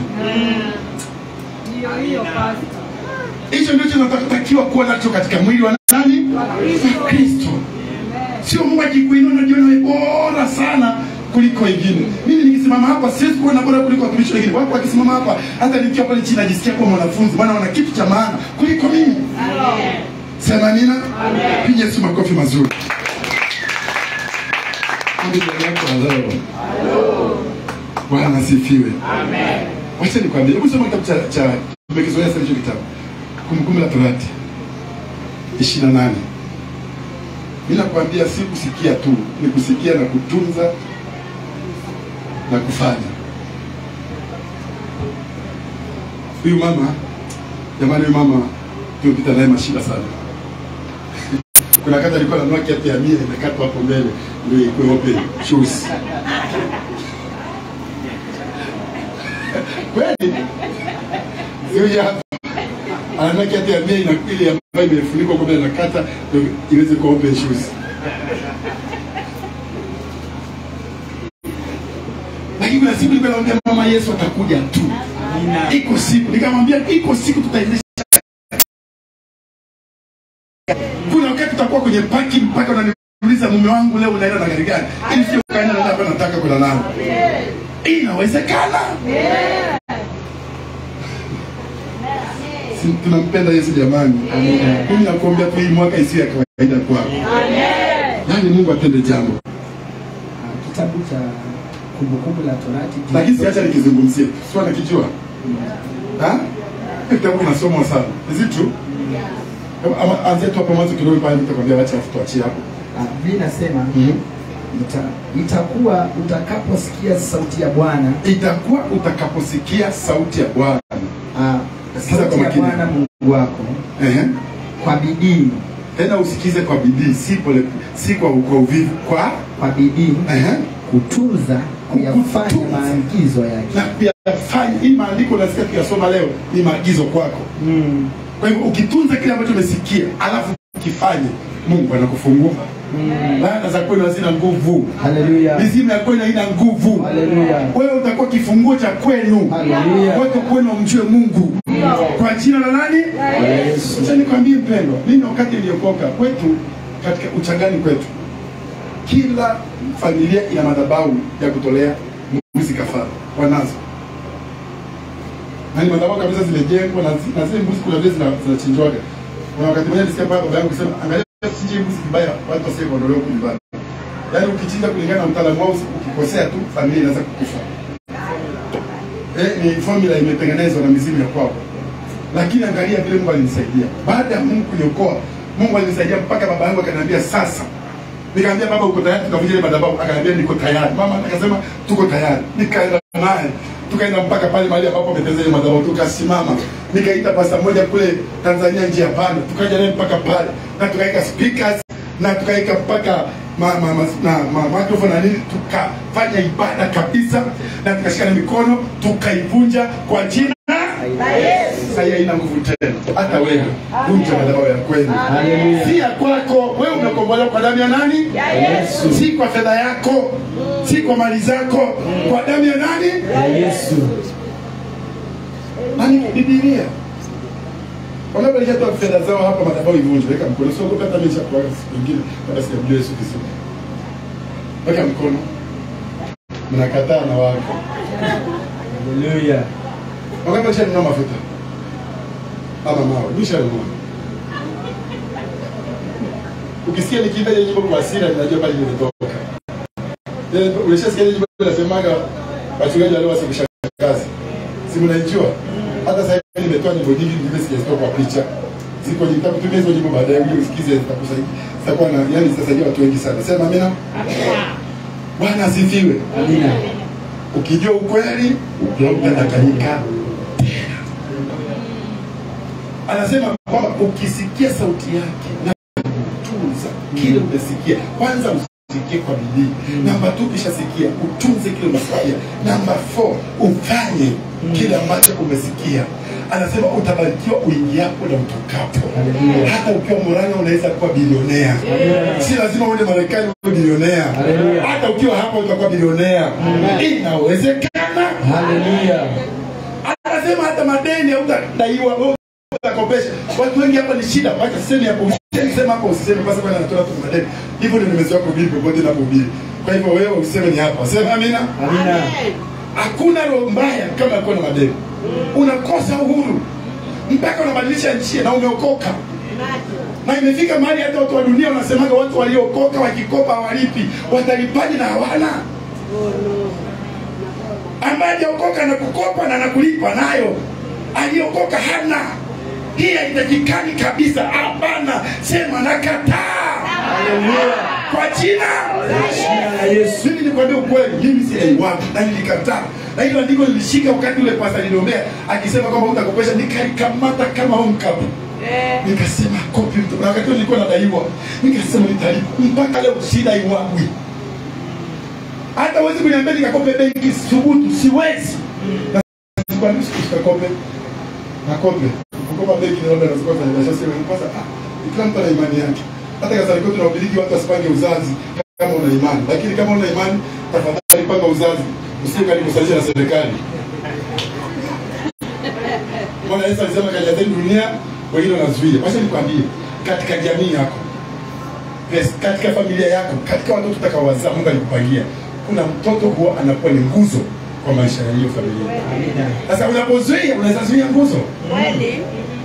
hicho ndicho tunatakiwa kuwa nacho katika mwili wa nani wa kristo sio mungu akikuinua unajiona wewe bora sana kuliko wengine mimi nikisimama hapa siwezi kuona bora kuliko watumishi wengine wapo wakisimama hapa hata nikiwa pale chini najisikia kuwa mwanafunzi maana wana kitu cha maana kuliko mimi sema amina piga yesu makofi mazuri Mwambie jirani yako hello. bwana asifiwe wacha nikwambie hebu soma kitabu cha cha tumekizoea sana hicho kitabu kumbukumbu la torati ishirini na nane mi nakwambia si kusikia tu ni kusikia na kutunza na kufanya huyu mama jamani huyu mama tumepita naye mashida sana kuna kati alikuwa nanua kiatu ya mia imekatwa hapo mbele ndio ikuwe open shoes kweli sio hapa ananua kiatu ya mia ina ile ambayo imefunikwa kwa mbele nakata ndio iweze kuwa open shoes lakini kuna siku nilikuwa naambia mama Yesu atakuja tu iko siku nikamwambia iko siku tutaendesha kuna wakati tutakuwa kwenye parking mpaka unaniuliza mume wangu leo unaenda na gari gani ili sio kaenda na hapa nataka kwenda nao inawezekana Si tunampenda Yesu jamani mimi nakuombea tu hii mwaka isiyo ya kawaida kwako yaani Mungu atende jambo Ah, kitabu cha kumbukumbu la torati lakini siacha nikizungumzia sio nakijua ha kitabu kinasomwa sana is it true ama anzia tu hapo mwanzo kidogo pale nitakwambia wacha afu tuachie hapo Ah, Biblia inasema Mhm. ita, itakuwa utakaposikia sauti ya Bwana itakuwa utakaposikia sauti ya Bwana ah, Sikiza kwa sauti ya makini. Bwana Mungu wako ehe kwa bidii tena usikize kwa bidii si pole si kwa kwa uvivu kwa kwa bidii ehe kutunza kuyafanya Kutunza. maagizo yake na kuyafanya hii maandiko nasikia tukiyasoma leo ni maagizo kwako mm. kwa hivyo ukitunza kile ambacho umesikia alafu ukifanye Mungu anakufungua laana za kwenu hazina nguvu Haleluya. mizimu ya kwenu haina nguvu Haleluya. wewe utakuwa kifunguo cha kwenu Haleluya. watu kwenu wamjue mungu Kwa jina la nani? Acha nikwambie mpendwa, mimi wakati niliokoka kwetu katika uchangani kwetu, kila familia ina madhabahu ya kutolea mbuzi kafara, wanazo na ni madhabahu kabisa zimejengwa na zi- na zile mbuzi kuna vile zina- zinachinjwaga. Kuna wakati mmoja nilisikia baba baba yangu kusema, angalia usichinje mbuzi vibaya, watu wasije kuondolewa huku nyumbani. Yaani ukichinja kulingana na mtaalamu wao, ukikosea tu familia inaweza kukufa. Eh, ni formula imetengenezwa na mizimu ya kwao lakini angalia vile Mungu alinisaidia. Baada ya Mungu kuniokoa, Mungu alinisaidia mpaka baba yangu akaniambia sasa. Nikamwambia baba, uko tayari tukavunja ile madhabahu? Akaniambia niko tayari. Mama akasema tuko tayari. Nikaenda naye tukaenda mpaka pale mahali ambapo ametengeneza ile madhabahu, tukasimama. Nikaita pasta moja kule Tanzania, njia panda, tukaja naye mpaka pale na tukaweka speakers na tukaweka mpaka ma, ma, ma, na ma, microphone na nini, tukafanya ibada kabisa na tukashikana mikono tukaivunja kwa jina sasa hii haina nguvu tena. Hata wewe vunja madhabahu ya kwenu, si ya kwako. Wewe umekombolewa kwa damu ya nani? Yesu. Si kwa fedha yako, si kwa mali zako, kwa damu ya nani? Yesu. Nani? Biblia. Wangapi walishatoa fedha zao hapa madhabahu ivunjwe? Weka mkono. Sio hata mimi cha kwa siku nyingine kabla sijamjua Yesu Kristo. Weka mkono. Mnakataa na wako. Haleluya. Wangapi walishanunua mafuta? Ama mawe. Nishanunua. Ukisikia nikiimba ile nyimbo kwa hasira ninajua pale nimetoka. Ile ulishasikia ile nyimbo inasemaga wachungaji wale wasikushangazi. Si mnaijua? Hata sasa hivi nimetoa nyimbo nyingi nyingine sijazitoa kwa picha. Ziko nitakutumia hizo nyimbo baadaye uje usikize zitakusaidia. Zitakuwa na yani zitasaidia watu wengi sana. Sema amina. Bwana asifiwe. Amina. Ukijua ukweli, hautadanganyika tena. Anasema kwamba ukisikia sauti yake na kutunza kile umesikia, kwanza usikie kwa bidii. Namba tu, ukishasikia utunze kile umesikia. Namba 4 ufanye kile ambacho umesikia. Anasema utabarikiwa uingiapo na utokapo. Haleluya. Hata ukiwa Murang'a unaweza kuwa bilionea. Si lazima uende Marekani uwe bilionea. Haleluya. Hata ukiwa hapa utakuwa bilionea. Inawezekana. Haleluya. Anasema hata madeni hautadaiwa, wewe utakopesha. Watu wengi hapa ni shida, wacha sisemi hapo, usisemi sema hapo, usisemi basi bwana anatoa tu madeni. Hivyo ndio nimezoea kuhubiri popote ninapohubiri. Kwa hivyo wewe usiseme ni hapa, sema amina. Amina. Hakuna roho mbaya kama ya kuwa na madeni. Unakosa uhuru mpaka unabadilisha njia na umeokoka na imefika mahali hata watu wa dunia wanasemaga watu waliokoka wakikopa hawalipi, watalipaje na hawana? Ambaye hajaokoka na kukopa na nakulipa nayo, aliokoka hana. Hii haitakikani kabisa. Hapana, sema nakataa Haleluya. kwa jina Jina la Yesu. mimi nikwambia ukweli, mimi si aiwatu na nilikataa, na hilo andiko nilishika wakati ule pasta niliombea akisema kwamba utakopesha, nikalikamata kama home cup nikasema kopi mtu, na wakati huo nilikuwa nadaiwa, nikasema nitalipa mpaka leo, sidaiwagwi. Hata huwezi kuniambia nikakope benki, thubutu, siwezi. Na sikwambii usikakope, nakope kukopa benki, naona nazikuwa kwenye biashara, sio kwanza. Ah, kila mtu ana imani yake. Hata kaza rikoti na ubiriki, watu wasipange uzazi kama una imani, lakini kama una imani, tafadhali panga uzazi, usije kanikusalisha na serikali. Bwana Yesu alisema kajazeni dunia, wengine wanazuia. Wacha nikwambie, katika jamii yako, yes, katika familia yako, katika watoto utakaowazaa, Mungu alikupangia, kuna mtoto huwa anakuwa ni nguzo kwa maisha ya hiyo familia. Amina. Sasa unapozuia, unaweza zuia nguzo, Kweli?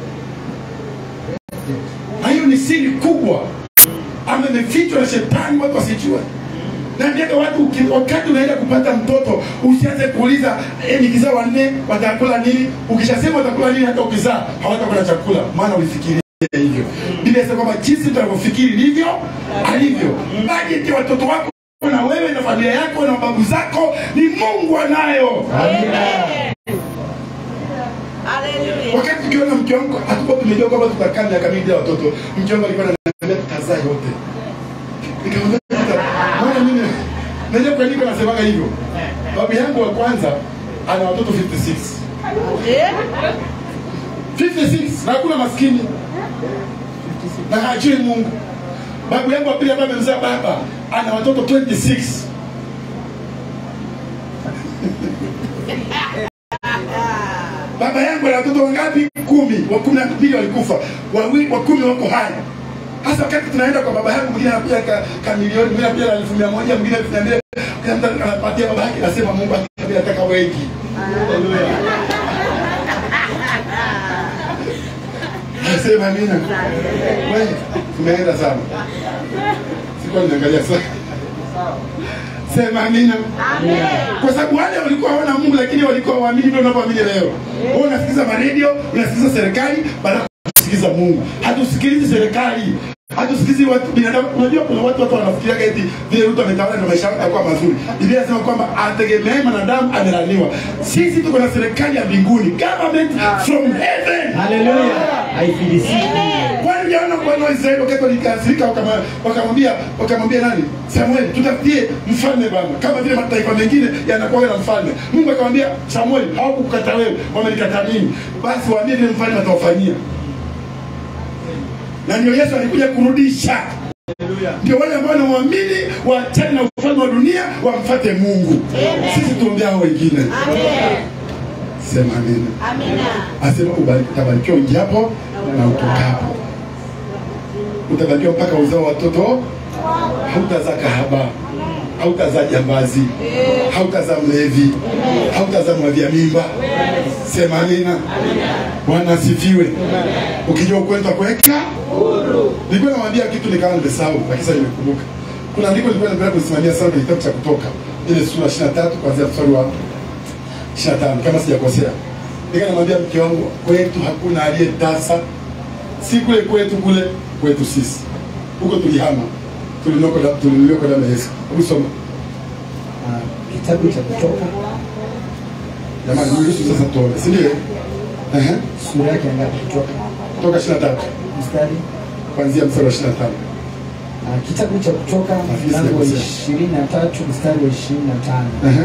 na hiyo ni siri kubwa ama imefichwa na shetani, watu wasijue. Naambiaga watu uki- wakati unaenda kupata mtoto usianze kuuliza eh, nikizaa wanne watakula nini. Ukishasema watakula nini, hata ukizaa hawatakula chakula, maana ulifikiria hivyo. Biblia inasema kwamba jinsi tunavyofikiri ndivyo alivyo. Bajeti ya watoto wako na wewe na familia yako na babu zako ni Mungu anayo. Haleluya. Wakati tukiona mke wangu hatukuwa tumejua kwamba tutakaa miaka mingi bila watoto, mke wangu alikuwa ananiambia tutazaa yote. Nikamwambia "Tuta- maana mimi najua kwa nini nasemaga hivyo. Babu yangu wa kwanza ana watoto 56. Eh? 56 na hakuna maskini na hajui Mungu. Babu yangu wa pili ambaye amemzaa baba ana watoto 26. Baba baba yangu ana watoto wangapi? Kumi. Wa kumi na mbili walikufa, Wawi- wa kumi wako hai. Hasa wakati tunaenda kwa baba yangu, mwingine anapiga ka, ka milioni, mwingine anapiga elfu mia moja, mwingine elfu mia mbili, kila mtu anapatia baba yake, nasema Mungu akiniambia nataka wengi. Nasema amina. Wewe tumeenda sana. Sikuwa niangalia sana. Sema amina. Kwa sababu wale walikuwa hawana Mungu lakini walikuwa waamini ndio unavyoamini leo. Wewe unasikiliza maredio, unasikiliza serikali badala ya kusikiliza Mungu. Hatusikilizi serikali. Hatusikilizi watu binadamu. Unajua kuna watu watu wanafikiria eti vile Ruto ametawala ndio maisha yake yatakuwa mazuri. Biblia inasema kwamba ategemee mwanadamu amelaniwa. Sisi tuko na serikali ya mbinguni, government from heaven. Haleluya. Haifilisiki. Kwani unaona bwana wa Israeli wakati walikasirika wakama- wakamwambia wakamwambia nani? Samuel, tutafutie mfalme bwana. Kama vile mataifa mengine yanakuwa na mfalme. Mungu akamwambia Samuel, hawakukukata wewe, wamenikataa mimi. Basi waambie vile mfalme atawafanyia. Na ndio Yesu alikuja kurudisha. Ndio wale ambao wanamwamini waachane na ufalme wa dunia wamfate Mungu. Sisi tuombee hao wengine. Sema amina. Asema ubariki- utabarikiwa uingiapo na utokapo. Utabarikiwa mpaka uzao watoto, hautazaa kahaba, hautazaa jambazi, hautazaa mlevi, hautazaa mwavia mimba. Sema amina. Bwana asifiwe. Ukijua ukweli utakuweka Nilikuwa namwambia kitu nikawa nimesahau, lakini sasa nimekumbuka. Kuna andiko nilikuwa napenda kusimamia sana kwenye kitabu cha Kutoka, ile sura 23 kuanzia mstari wa 25 kama sijakosea. Nika namwambia mke wangu, kwetu hakuna aliyetasa, si kule kwetu, kule kwetu sisi. Huko tulihama, tulinoko da- tulinoko damu ya Yesu. Hebu soma Ah, Kitabu cha Kutoka jamani, niruhusu sasa tuone, si ndio? Ehe, sura yake ya ngapi? Kutoka Kutoka 23 mstari kuanzia mstari wa 25. Ah, kitabu cha Kutoka Nafikiri mlango wa sijakosea. ishirini na tatu mstari wa ishirini na tano Ehe,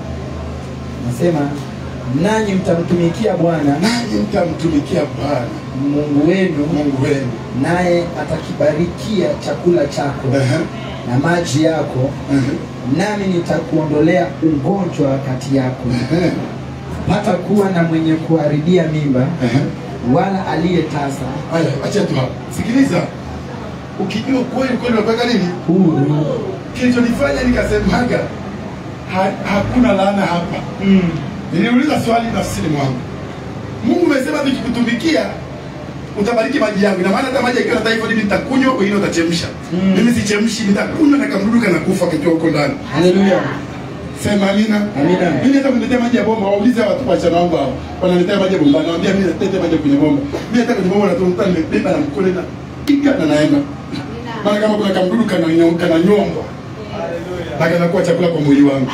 nasema nanyi mtamtumikia Bwana nanyi mtamtumikia Bwana Mungu wenu, Mungu wenu. naye atakibarikia chakula chako Ehe, na maji yako, ehe, nami nitakuondolea ugonjwa kati yako, ehe, hata kuwa na mwenye kuharibia mimba ehe. wala aliyetasa Haya, acha tu hapo. Sikiliza, ukijua kweli kweli unapaka nini, huru. kilichonifanya nikasemaga ha, hakuna laana hapa. Mm. Niliuliza swali nafsini mwangu, Mungu umesema tukikutumikia utabariki maji yangu. Ina maana hata maji yakiwa na typhoid mimi nitakunywa, wengine watachemsha. Mm. Mimi sichemshi, nitakunywa na kamdudu kana kufa kikiwa huko ndani. Haleluya. Sema amina. Amina. Mimi hata kuniletea maji ya bomba, waulize watu kwa chana wangu hao. Wananiletea maji ya bomba, nawaambia mimi naletea maji kwenye bomba. Mimi hata kwenye bomba natumta nimebeba na mkono na piga na naenda. Maana kama kuna kamdudu kana nyonga na nyongwa. Na kanakuwa chakula kwa mwili wangu.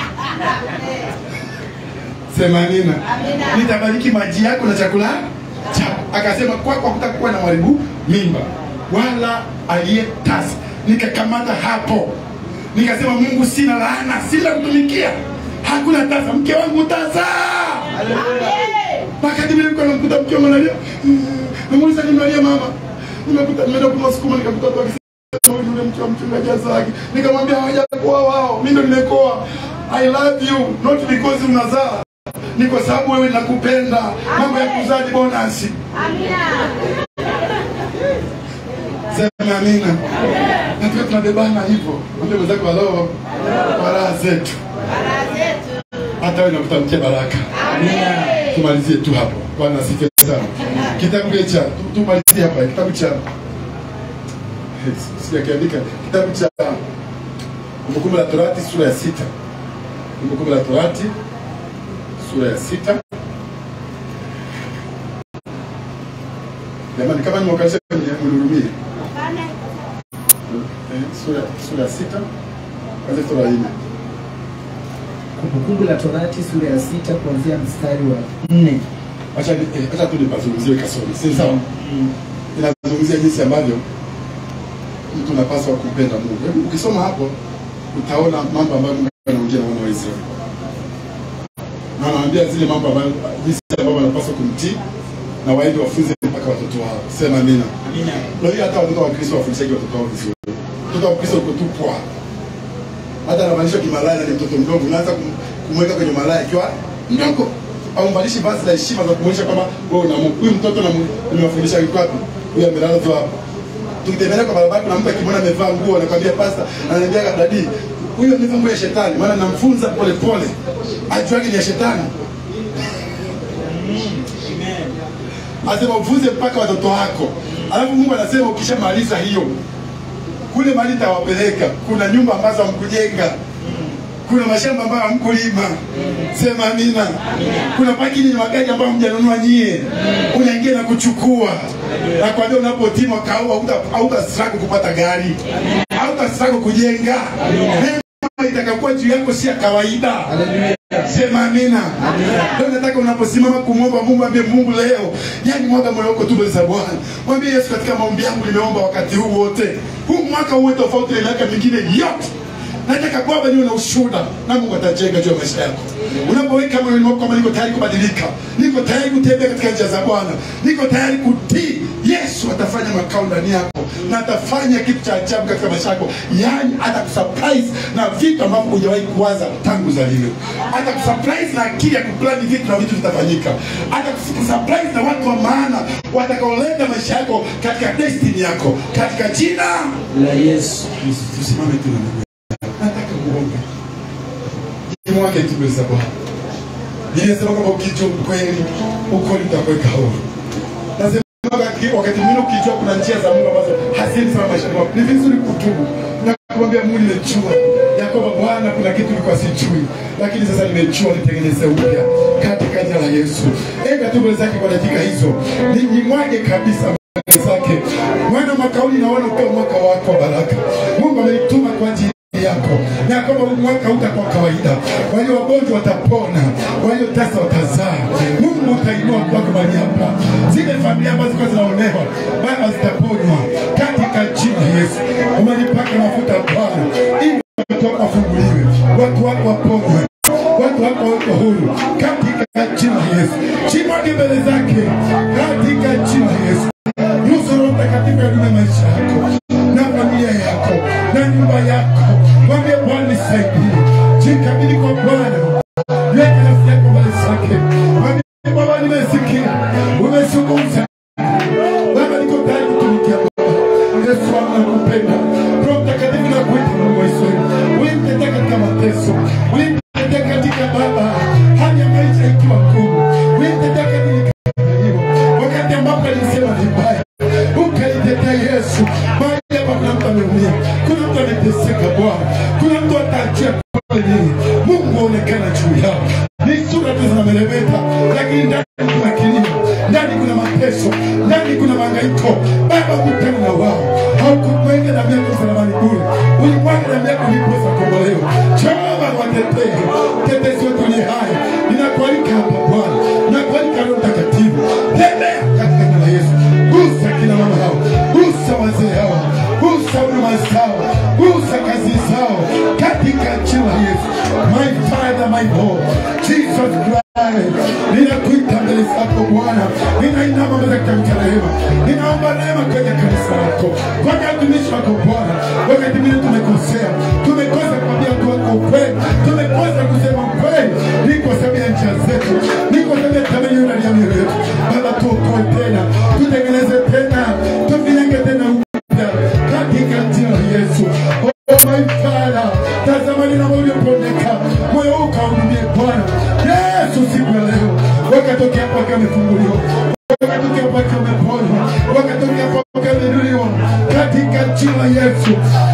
Sema amina. Nitabariki maji yako na chakula chako. Akasema kwa kwa kutakuwa na mwaribu mimba wala aliyetasa. Nikakamata hapo. Nikasema Mungu, sina laana, sina kutumikia. Hakuna tasa, mke wangu tasa. Wakati vile nilikuwa namkuta mke wangu analia, mm, namuuliza nimelia mama, nimekuta nimeenda kununua sukuma, nikamkuta watu wakisema "Huyu yule mke wa mchungaji Azaki. Nikamwambia hawajakuwa wao, mimi ndo nimekoa. I love you not because unazaa, ni kwa sababu wewe nakupenda. Mambo ya kuzaa ni bonasi. Sema amina. Na tuwe tunabebana hivyo. Mwambie mwenzako halo, kwa raha zetu. Hata wewe nakutamkia baraka. Amina. Tumalizie tu hapo. Bwana asifiwe sana. Kitabu kile cha tu- tumalizie hapa kitabu cha sijakiandika kitabu cha Kumbukumbu la Torati sura ya sita. Kumbukumbu la Torati sura ya sita. Jamani, kama nimewakalisha mnihurumie. Eh, sura sura ya sita kwanza sura ya nne. Kumbukumbu la Torati sura ya sita kuanzia mstari wa nne. Acha ni- eh, acha tu nipazungumzie kasoro. Si sawa? Inazungumzia jinsi ambavyo mtu unapaswa kumpenda Mungu. Hebu ukisoma hapo utaona mambo ambayo Mungu anaongea na wana wa Israeli. Na anawaambia zile mambo ambayo jinsi ambavyo wanapaswa kumtii na waende wafunze mpaka watoto wao. Sema amina. Amina. Na hiyo hata watoto wa Kristo wafundishaji watoto wao vizuri. Mtoto wa Kristo uko tu pwa. Hata anamaanisha kimalaya ni mtoto mdogo, unaanza kum- kumweka kwenye malaya ikiwa mdogo. aumbalishi vazi la heshima za kumwonyesha kwamba wewe una Mungu. Huyu mtoto namu- nimewafundisha yuko wapi? Huyu amelala tu hapa. Tukitembelea kwa barabara kuna mtu akimwona amevaa nguo anakwambia pasta, ananiambia dadi, huyu amevaa nguo ya shetani, maana namfunza polepole ajuage ni ya shetani. Anasema ufunze mpaka watoto wako. Alafu Mungu anasema ukishamaliza hiyo kule mali tawapeleka, kuna nyumba ambazo hamkujenga, kuna mashamba ambayo hamkulima. Sema amina. Kuna pakini ni magari ambayo hamjanunua nyie, unaingia na kuchukua. Nakwambia unapotii mwaka huu hauta- hautasiraku kupata gari, hautasiraku kujenga. Neema itakakuwa juu yako si ya kawaida. Sema amina. Leo nataka unaposimama kumwomba Mungu, ambie Mungu leo, yani mwaga moyo wako tu mbele za Bwana. Mwambie Yesu, katika maombi yangu nimeomba wakati huu wote, huu mwaka uwe tofauti na miaka mingine yote. Nataka Baba niwe na ushuhuda na Mungu atajenga juu ya maisha yako. Unapoweka moyoni mwako kwamba niko tayari kubadilika, niko tayari kutembea katika njia za Bwana, niko tayari kutii, Yesu atafanya makao ndani yako na atafanya kitu cha ajabu katika maisha yako, yaani atakusurprise na vitu ambavyo hujawahi kuwaza tangu uzaliwe. Atakusurprise na akili ya kuplani vitu na vitu vitafanyika. Atakusurprise na watu wa maana watakaoleta maisha yako katika destiny yako, katika jina la Yesu. tusimame tu na Mungu. Nataka kuomba. Nimwake tu mbele za Bwana. Ninasema kwamba ukijua ukweli, ukweli utakuweka huru. Nasema wakati wakati mwingine ukijua kuna njia za Mungu ambazo hazini sana maisha yako, ni vizuri kutubu na kumwambia Mungu, nimejua ya kwamba Bwana kuna kitu nilikuwa sijui, lakini sasa nimejua, nitengeneze upya katika jina la Yesu. Enda tu mbele zake kwa dakika hizo, Ni- nimwage kabisa mbele zake. Mwana mwaka huu ninaona ukiwa mwaka wako wa baraka. Mungu amenituma kwa ajili yako na kwamba huu mwaka utakuwa kawaida. Walio wagonjwa watapona, walio tasa watazaa. Mungu utainua kwako mahali hapa. Zile familia ambazo zilikuwa zinaonewa Baba zitaponywa katika jina la Yesu. Umenipaka mafuta Bwana ili watu wako wafunguliwe, watu wako waponywe, watu wako wako huru katika jina la Yesu. Chimwage mbele zake katika jina la Yesu. Ruhusu Roho Mtakatifu adume maisha yako na familia yako na nyumba yako. Mwambie Bwana nisaidie, jikabidhi kwa Bwana, weka nafsi yako mbele zake. Mwambie Baba, nimesikia umezungumza Baba, niko tayari kutumikia Baba. Yesu wangu nakupenda. Roho Mtakatifu nakuita Mungu wa Israeli. Ulinitetea katika mateso. Ulinitetea katika Baba hali ya maisha ikiwa ngumu. Ulinitetea katika hiyo. Wakati ambapo alisema vibaya. Ukanitetea Yesu. Mahali hapa kuna mtu ameumia. Kuna mtu ameteseka Bwana. Kuna mtu ataachia pale nini. Mungu aonekana juu yao. Ni sura tu zinameremeta, lakini ndani kuna kilio, ndani kuna mateso, ndani kuna mahangaiko. Baba, kutana na wao. Haukumwaga damu yako msalabani bure, ulimwaga damu yako ndiposa kukombolewa. Jehova, watetee, tetezi wetu ni hai. Ninakualika hapa Bwana, ninakualika Roho Mtakatifu, tembea katika jina la Yesu. Gusa kina mama hao, gusa wazee hao, gusa huduma zao, gusa kazi zao katika jina la Yesu. My Father, my God, Jesus Christ, ninakuita mbele zako Bwana, ninainama mbele za kitabu cha rehema, ninaomba neema kwenye kanisa lako, kwenye watumishi wako Bwana. Wakati mwingine tumekosea, tumekosa kuambia watu wako ukweli, tumekosa kusema ukweli, ni kwa sababu ya njia zetu, ni kwa sababu ya tamanio ndani ya mioyo yetu. Baba, tuokoe tena, tutengeneze tena, tuvienge tena upya katika jina la Yesu. Oh my Father, tazama ninavyopondeka, moyo huu kahudumie Bwana Yesu siku ya leo, wakatokea hapo akiwa amefunguliwa, wakatokea hapo akiwa ameponywa, wakatokea hapo akiwa ameinuliwa katika jina la Yesu.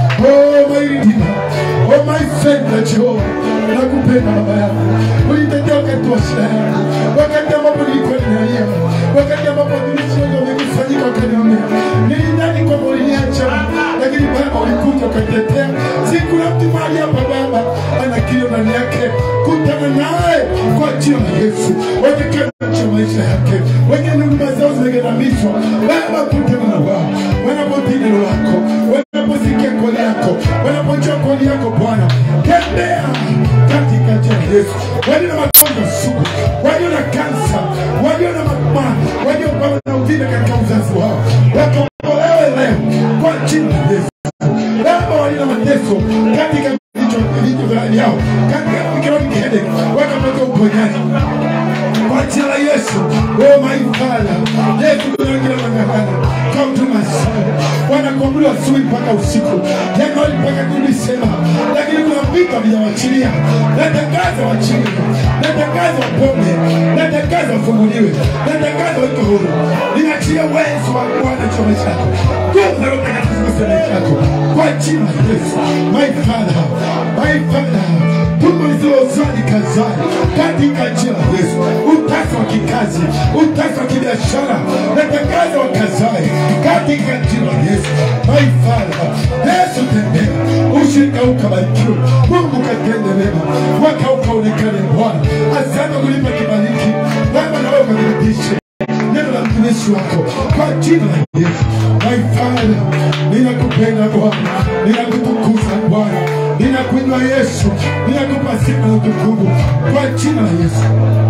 Oh my Redeemer, oh my Savior Jehovah, nakupenda baba yangu, ulitetea wakati wa shida yangu, wakati ambapo nilikuwa ninalia, wakati ambapo watumishi wengi wamekusanyika wakaniambia, nilidhani kwamba uliniacha, lakini Baba ulikuja ukatetea. Si kuna mtu mahali hapa Baba ana kilio ndani yake, kutana naye kwa jina la Yesu, wakikanisha maisha yake, wengine huduma zao zimegandamizwa. Baba, kutana na wao wanapotii neno lako, wanaposikia kweli yako, wanapojua kweli yako Bwana, tembea katika jina la Yesu. Walio na magonjwa sugu, walio na kansa, walio na mama, walio Baba na uvimbe katika uzazi wao, wakombolewe leo kwa jina la Yesu. Baba walio na mateso katika vichwa vichwa vyao, katika economic headache, wakapata uponyaji kwa jina la Yesu. Oh my Father, Yesu kuna wengine wanang'ang'ana come to my son. Wanakuamuliwa asubuhi mpaka usiku, Januari mpaka Disemba, lakini kuna vitu havijawachilia. Natangaza wachilie, natangaza wapone, natangaza wafunguliwe, natangaza weke huru. Ninaachilia uwezo wa Bwana juu ya maisha yako, nguvu za Roho Mtakatifu zigusa maisha yako kwa jina la Yesu. My Father, my Father, tumbo lisilozaa kazae katika jina la Yesu. Utasa wa kikazi, utasa wa kibiashara, natangaza wakazae katika jina la Yesu. My Father, Yesu tembea, ushirika ukabarikiwe, Mungu katende mema, mwaka ukaonekane Bwana. Asante kulipa kibariki, Baba na wewe ukanirudishe neno la mtumishi wako kwa jina la Yesu. My Father, ninakupenda Bwana, ninakutukuza Bwana, ninakuinua Yesu, ninakupa sifa na utukufu kwa jina la Yesu.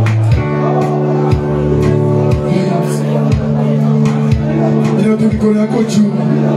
Inua tu mikono yako juu.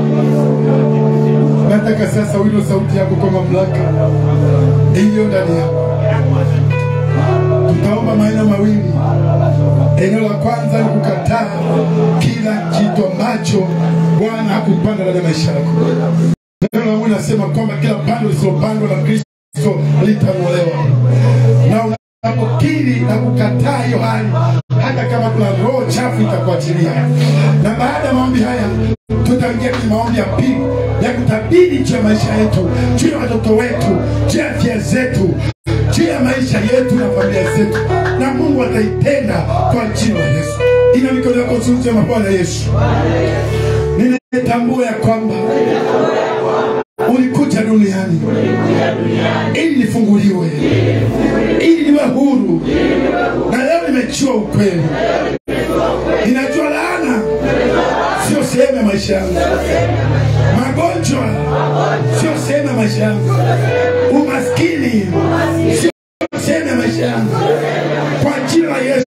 Nataka sasa wino sauti yako kwa mamlaka iliyo ndani yako. Tutaomba maeneo mawili. Eneo la kwanza ni kukataa kila kitu ambacho Bwana hakupanda ndani ya maisha yako. Neno la Mungu linasema kwamba kila pando lisilopandwa na Kristo litang'olewa, na unapokiri na kukataa hiyo hali, hata kama kuna roho chafu itakuachilia. Na baada ya maombi haya, tutaingia kwenye maombi ya pili ya kutabiri juu ya maisha yetu, juu ya watoto wetu, juu ya afya zetu, juu ya maisha yetu na familia zetu, na Mungu ataitenda kwa jina la Yesu. Ina mikono yako juu, sema Bwana Yesu, ninatambua ya kwamba ulikuja duniani ili nifunguliwe, ili niwe huru, na leo nimejua ukweli. Ninajua laana sio sehemu ya maisha yangu, magonjwa sio sehemu ya maisha yangu, umaskini sio sehemu ya maisha yangu, kwa jina la Yesu.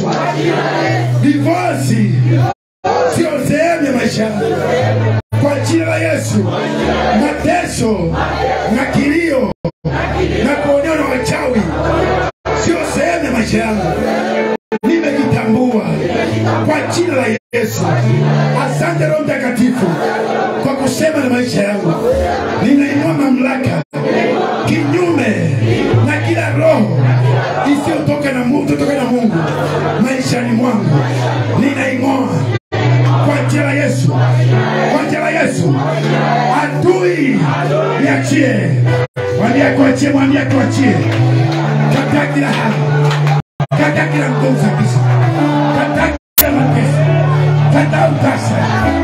Divorce sio sehemu ya maisha yangu, kwa jina la Yesu. Mateso na kilio na kuonewa na wachawi sio sehemu ya maisha yangu, nimejitambua kwa jina la Yesu. Asante Roho Mtakatifu kwa kusema na maisha yangu. Ninainua mamlaka kinyume na kila roho isiyotoka na Mungu, kutoka na Mungu maishani mwangu, ninaing'oa kwa jina la Yesu, kwa jina la Yesu. Adui niachie, mwambie akuachie, mwambie akuachie, kataa kila hali, kataa kila nguvu za giza, kataa kila mateso, kataa utasa,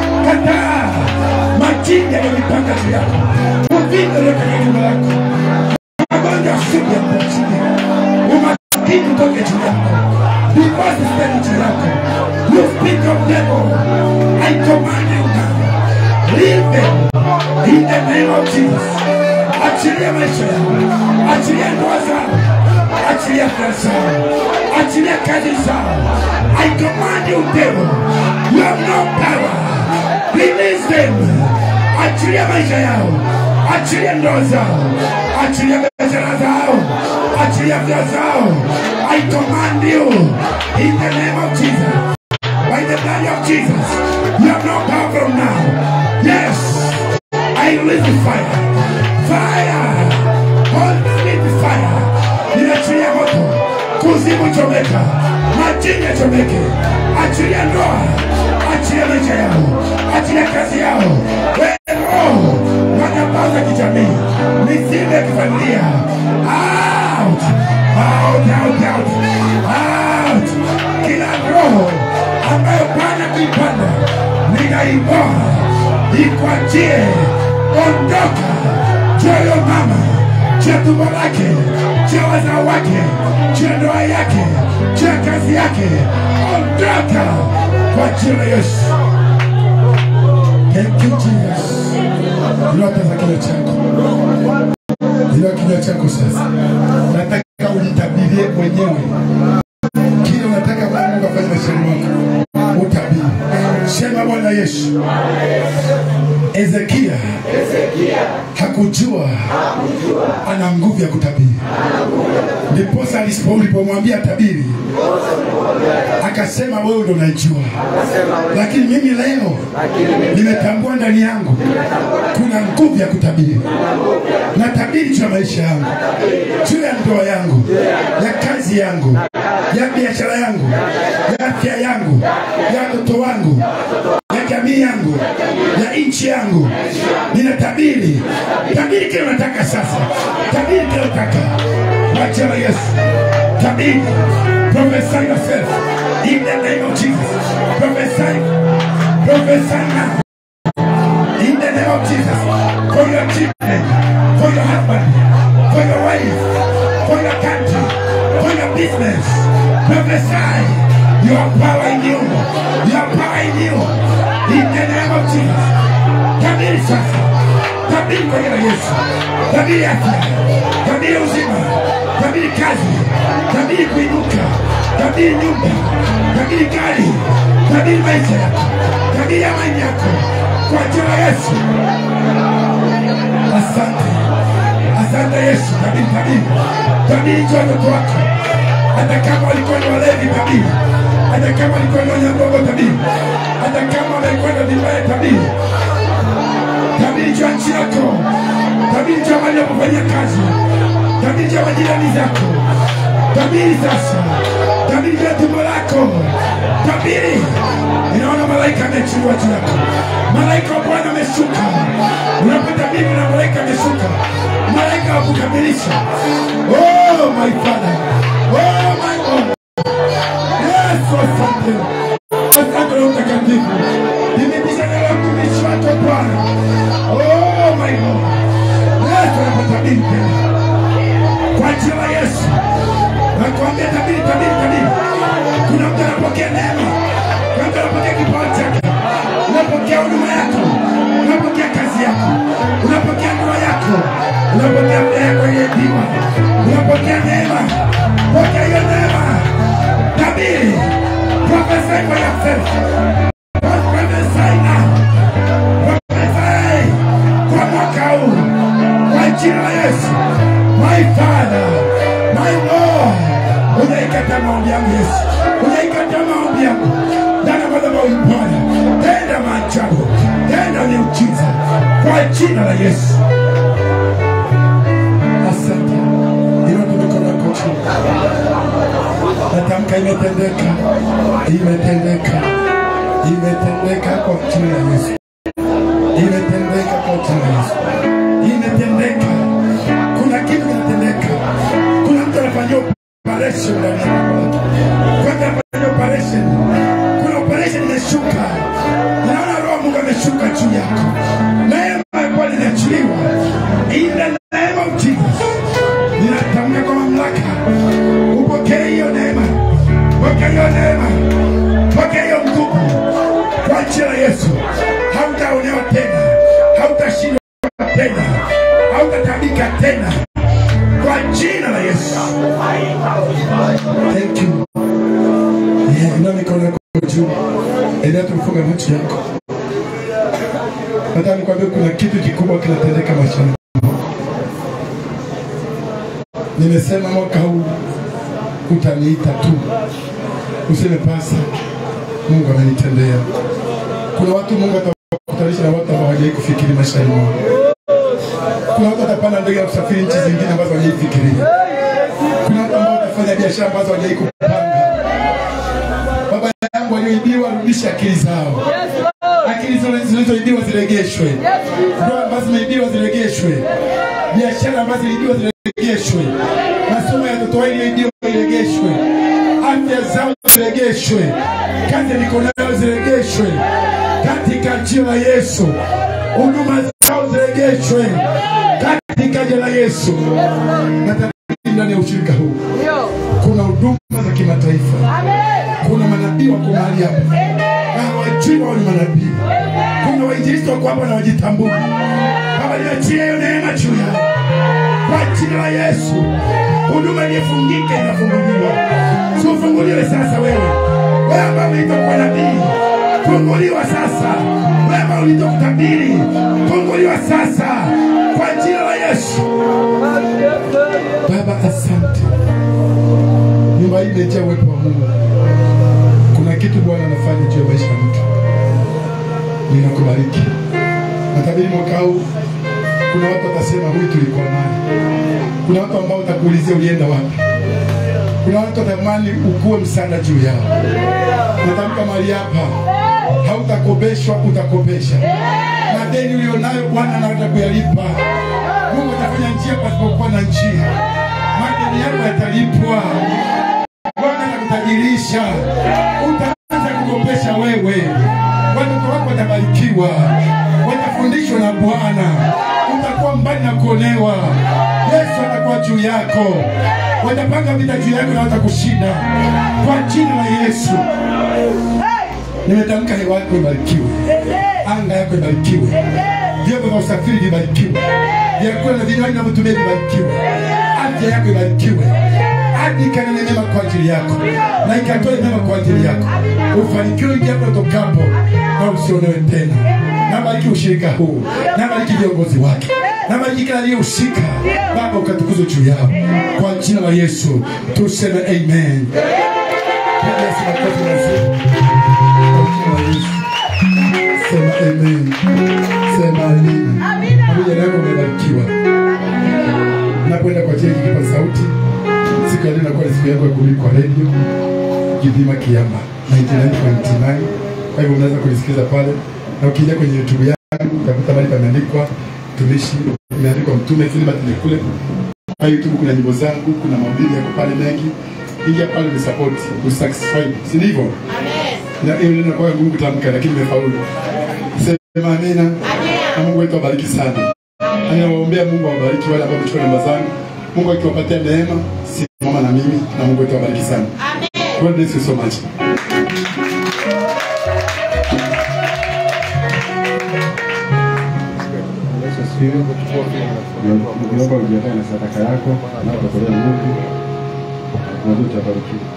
kataa majini yaliyojipanga juu yako, uvimbe ulio katika jumba lako, magonjwa sugu ya kuachilia, umaskini utoke juu yako, divorce isipende juu yako. You speak of devil, I command you now, leave them in the name of Jesus. Achilia maisha yao, achilia ndoa zao, achilia afya zao, achilia kazi zao. I command you devil, you have no power. Release them. Achilia maisha yao, achilia ndoa zao, achilia biashara zao, achilia afya zao. I command you in the name of Jesus by the blood of Jesus. You have no power from now. Yes, I release the fire. Fire. Holy Spirit fire. Ninaachilia moto. Kuzimu chomeka. Majini yachomeke. Achilia ndoa. Achilia maisha yao. Achilia kazi yao. Wewe roho. Madhabahu za kijamii. Mizimu ya kifamilia. Out. Out, out, out. Out. Kila roho ambayo Bwana kuipanda ninaing'oa, ikwachie, ondoka juu ya huyo mama, juu ya tumbo lake, juu ya wazao wake, juu ya ndoa yake, juu ya kazi yake, ondoka kwa jina la Yesu. Thank you Jesus. Inua tazama kinywa chako, inua kinywa chako sasa. Nataka ujitabirie mwenyewe kile unataka Bwana Mungu afanye maishani mwako, utabiri. Sema Bwana Yesu, Ezekia hakujua ana nguvu ya kutabiri, ndiposa alisipo- ulipomwambia tabiri akasema wewe ndo unaijua, lakini mimi leo nimetambua ndani yangu kuna nguvu ya kutabiri. Natabiri juu ya maisha yangu, juu ya ndoa yangu, ya kazi yangu, ya biashara yangu, ya afya yangu, ya watoto wangu, ya jamii yangu, ya nchi yangu. Ninatabiri, tabiri kile unataka sasa, tabiri kile unataka kwa jina la Yesu. Tabiri, prophesy yourself in the name of Jesus. Prophesy, prophesy now in the name of Jesus for your children, for your husband, for your wife, for your country, for your business. Prophesy your power in you, your power in you, in the name of Jesus. Tabiri sasa, tabiri kwa jina la Yesu, tabiri afya, tabiri uzima, tabiri kazi, tabiri kuinuka, tabiri nyumba, tabiri gari, tabiri maisha yako, tabiri amani yako kwa jina la Yesu. Asante, asante Yesu. Tabiri, tabiri, tabiri juu ya watoto wako, hata kama walikuwa ni walevi, tabiri. Hata kama walikuwa ni wanyambogo, tabiri. Hata kama wamekwenda vibaya, tabiri. Tabiri juu ya nchi yako, tabiri juu ya mahali unapofanyia kazi, tabiri juu ya majirani zako, tabiri sasa, tabiri juu ya tumbo lako, tabiri. Ninaona malaika amechukua juu yako, malaika wa Bwana ameshuka. Unapotabiri na malaika ameshuka, malaika wa kukamilisha. Oh my Father, oh my God, Yesu asante, asante Roho Mtakatifu, nimepisha neno la mtumishi wako Bwana. Oh my God, Yesu anapotabiri tena kwa jina la Yesu nakwambia, tabiri, tabiri, tabiri. Kuna mtu anapokea neema, kuna mtu anapokea kipawa chake, unapokea huduma yako, unapokea kazi yako, unapokea ndoa yako, unapokea afya yako iliyoibiwa, unapokea neema, pokea hiyo neema. Tabiri, prophesy for yourself, prophesy now, prophesy kwa mwaka huu kwa jina la Yesu. My Father, my Lord, unaikataa maombi yangu Yesu, unaikataa maombi yangu ndani ya madhabahu ya Bwana. Tenda maajabu, tenda miujiza kwa jina la Yesu. Asante. Inua tu mikono yako chini. Natamka imetendeka, imetendeka, imetendeka kwa jina la Yesu imetendeka kwa jina la Yesu, imetendeka. Kuna kitu kinatendeka, kuna mtu anafanyia operation ndani ya mwili wake, kuna mtu anafanyia operation, kuna operation imeshuka. Naona roho wa Mungu ameshuka juu yako, neema ya Bwana inaachiliwa in the name of Jesus. Ninatamka kwa mamlaka, upokee hiyo neema, pokea hiyo neema, pokea hiyo nguvu kwa jina la Yesu. Hautaonewa tena, hautashindwa tena, hautatabika tena kwa jina la Yesu. Thank you. Yeah, inua mikono yako juu, endelea tufunga macho yako. Nataka nikwambie kuna kitu kikubwa kinatendeka maishani. Nimesema mwaka huu utaniita tu, useme pasa, Mungu amenitendea. Kuna watu Mungu atakutanisha na watu ambao hawajawahi kufikiri maishani mwao. Kuna watu watapanda ndege ya kusafiri nchi zingine ambazo hawajawahi fikiria. Kuna watu ambao watafanya biashara ambazo hawajawahi kupanga. Baba yangu walioibiwa, rudisha akili zao, akili zile zilizoibiwa ziregeshwe, ndoa ambazo zimeibiwa ziregeshwe, biashara ambazo ziliibiwa ziregeshwe, masomo ya watoto wao iliyoibiwa iregeshwe, afya zao ziregeshwe, kazi ya mikono yao ziregeshwe katika jina la Yesu, huduma zao ziregeshwe katika jina la Yesu. Nataka ndani ya ushirika huu kuna huduma za kimataifa, kuna manabii wako mahali hapa na hawajui wao ni manabii, kuna wainjilisti wako hapa na wajitambui. Baba, niachie hiyo neema juu yao kwa jina la Yesu. Huduma iliyofungika inafunguliwa, si ufunguliwe sasa wewe, wewe ambaye umeitwa kuwa nabii funguliwa sasa. Wema ulitokutabiri funguliwa sasa kwa jina la Yesu. Baba, asante. Nyumba hii imejaa uwepo wa Mungu. Kuna kitu Bwana anafanya juu ya maisha ya mtu. Ninakubariki. Natabiri mwaka huu kuna watu watasema huyu tulikuwa naye. Kuna watu ambao watakuulizia ulienda wapi. Kuna watu watamani ukuwe msaada juu yao. Natamka mahali hapa, hautakopeshwa, utakopesha. Na deni ulionayo Bwana anataka kuyalipa. Mungu atafanya njia pasipokuwa na njia. Madeni yako yatalipwa. Bwana atakutajirisha. Utaanza kukopesha wewe. Watoto wako watabarikiwa, watafundishwa na Bwana. Utakuwa mbali na kuonewa. Yesu atakuwa juu yako, watapanga vita juu yako na watakushinda kwa jina la Yesu. Nimetamka hewa yako ibarikiwe, anga yako ibarikiwe, vyombo vya usafiri vibarikiwe, vyakula na vinywaji vinavyotumia vibarikiwe, afya yako ibarikiwe, hadi ikanene mema kwa ajili yako na ikatoe mema kwa ajili yako, ufanikiwe japo utokapo na usionewe tena. Nabariki ushirika huu, nabariki viongozi wake, nabariki kila aliyehusika. Baba, ukatukuzwe juu yao kwa jina la Yesu, tuseme amen. Piga Yesu makofi mazuri. Kwa jina la Yesu. Sema amen. Sema amina. Pamoja yako umebarikiwa. Napoenda kwa ajili ya kipaza sauti. Siku ya leo inakuwa ni siku yako ya kuhubiri kwa redio Kidima Kiamba 99.9. Kwa hivyo unaweza kulisikiliza pale, na ukiingia kwenye YouTube yangu utakuta mahali pameandikwa mtumishi, imeandikwa mtume Philbert Lekule. Kwa YouTube kuna nyimbo zangu, kuna mahubiri yako pale mengi. Ingia pale ni support, usubscribe, si ndivyo? Na hiyo neno kwa ngumu kutamka, lakini nimefaulu. Sema amina. Na Mungu wetu abariki sana. Ninawaombea Mungu awabariki wale ambao wamechukua namba zangu. Mungu akiwapatia neema, simama na mimi na Mungu wetu awabariki sana. God bless you so much. Yesu asifiwe. Naomba ujiandae na sadaka yako na kutolea Mungu na utabarikiwa.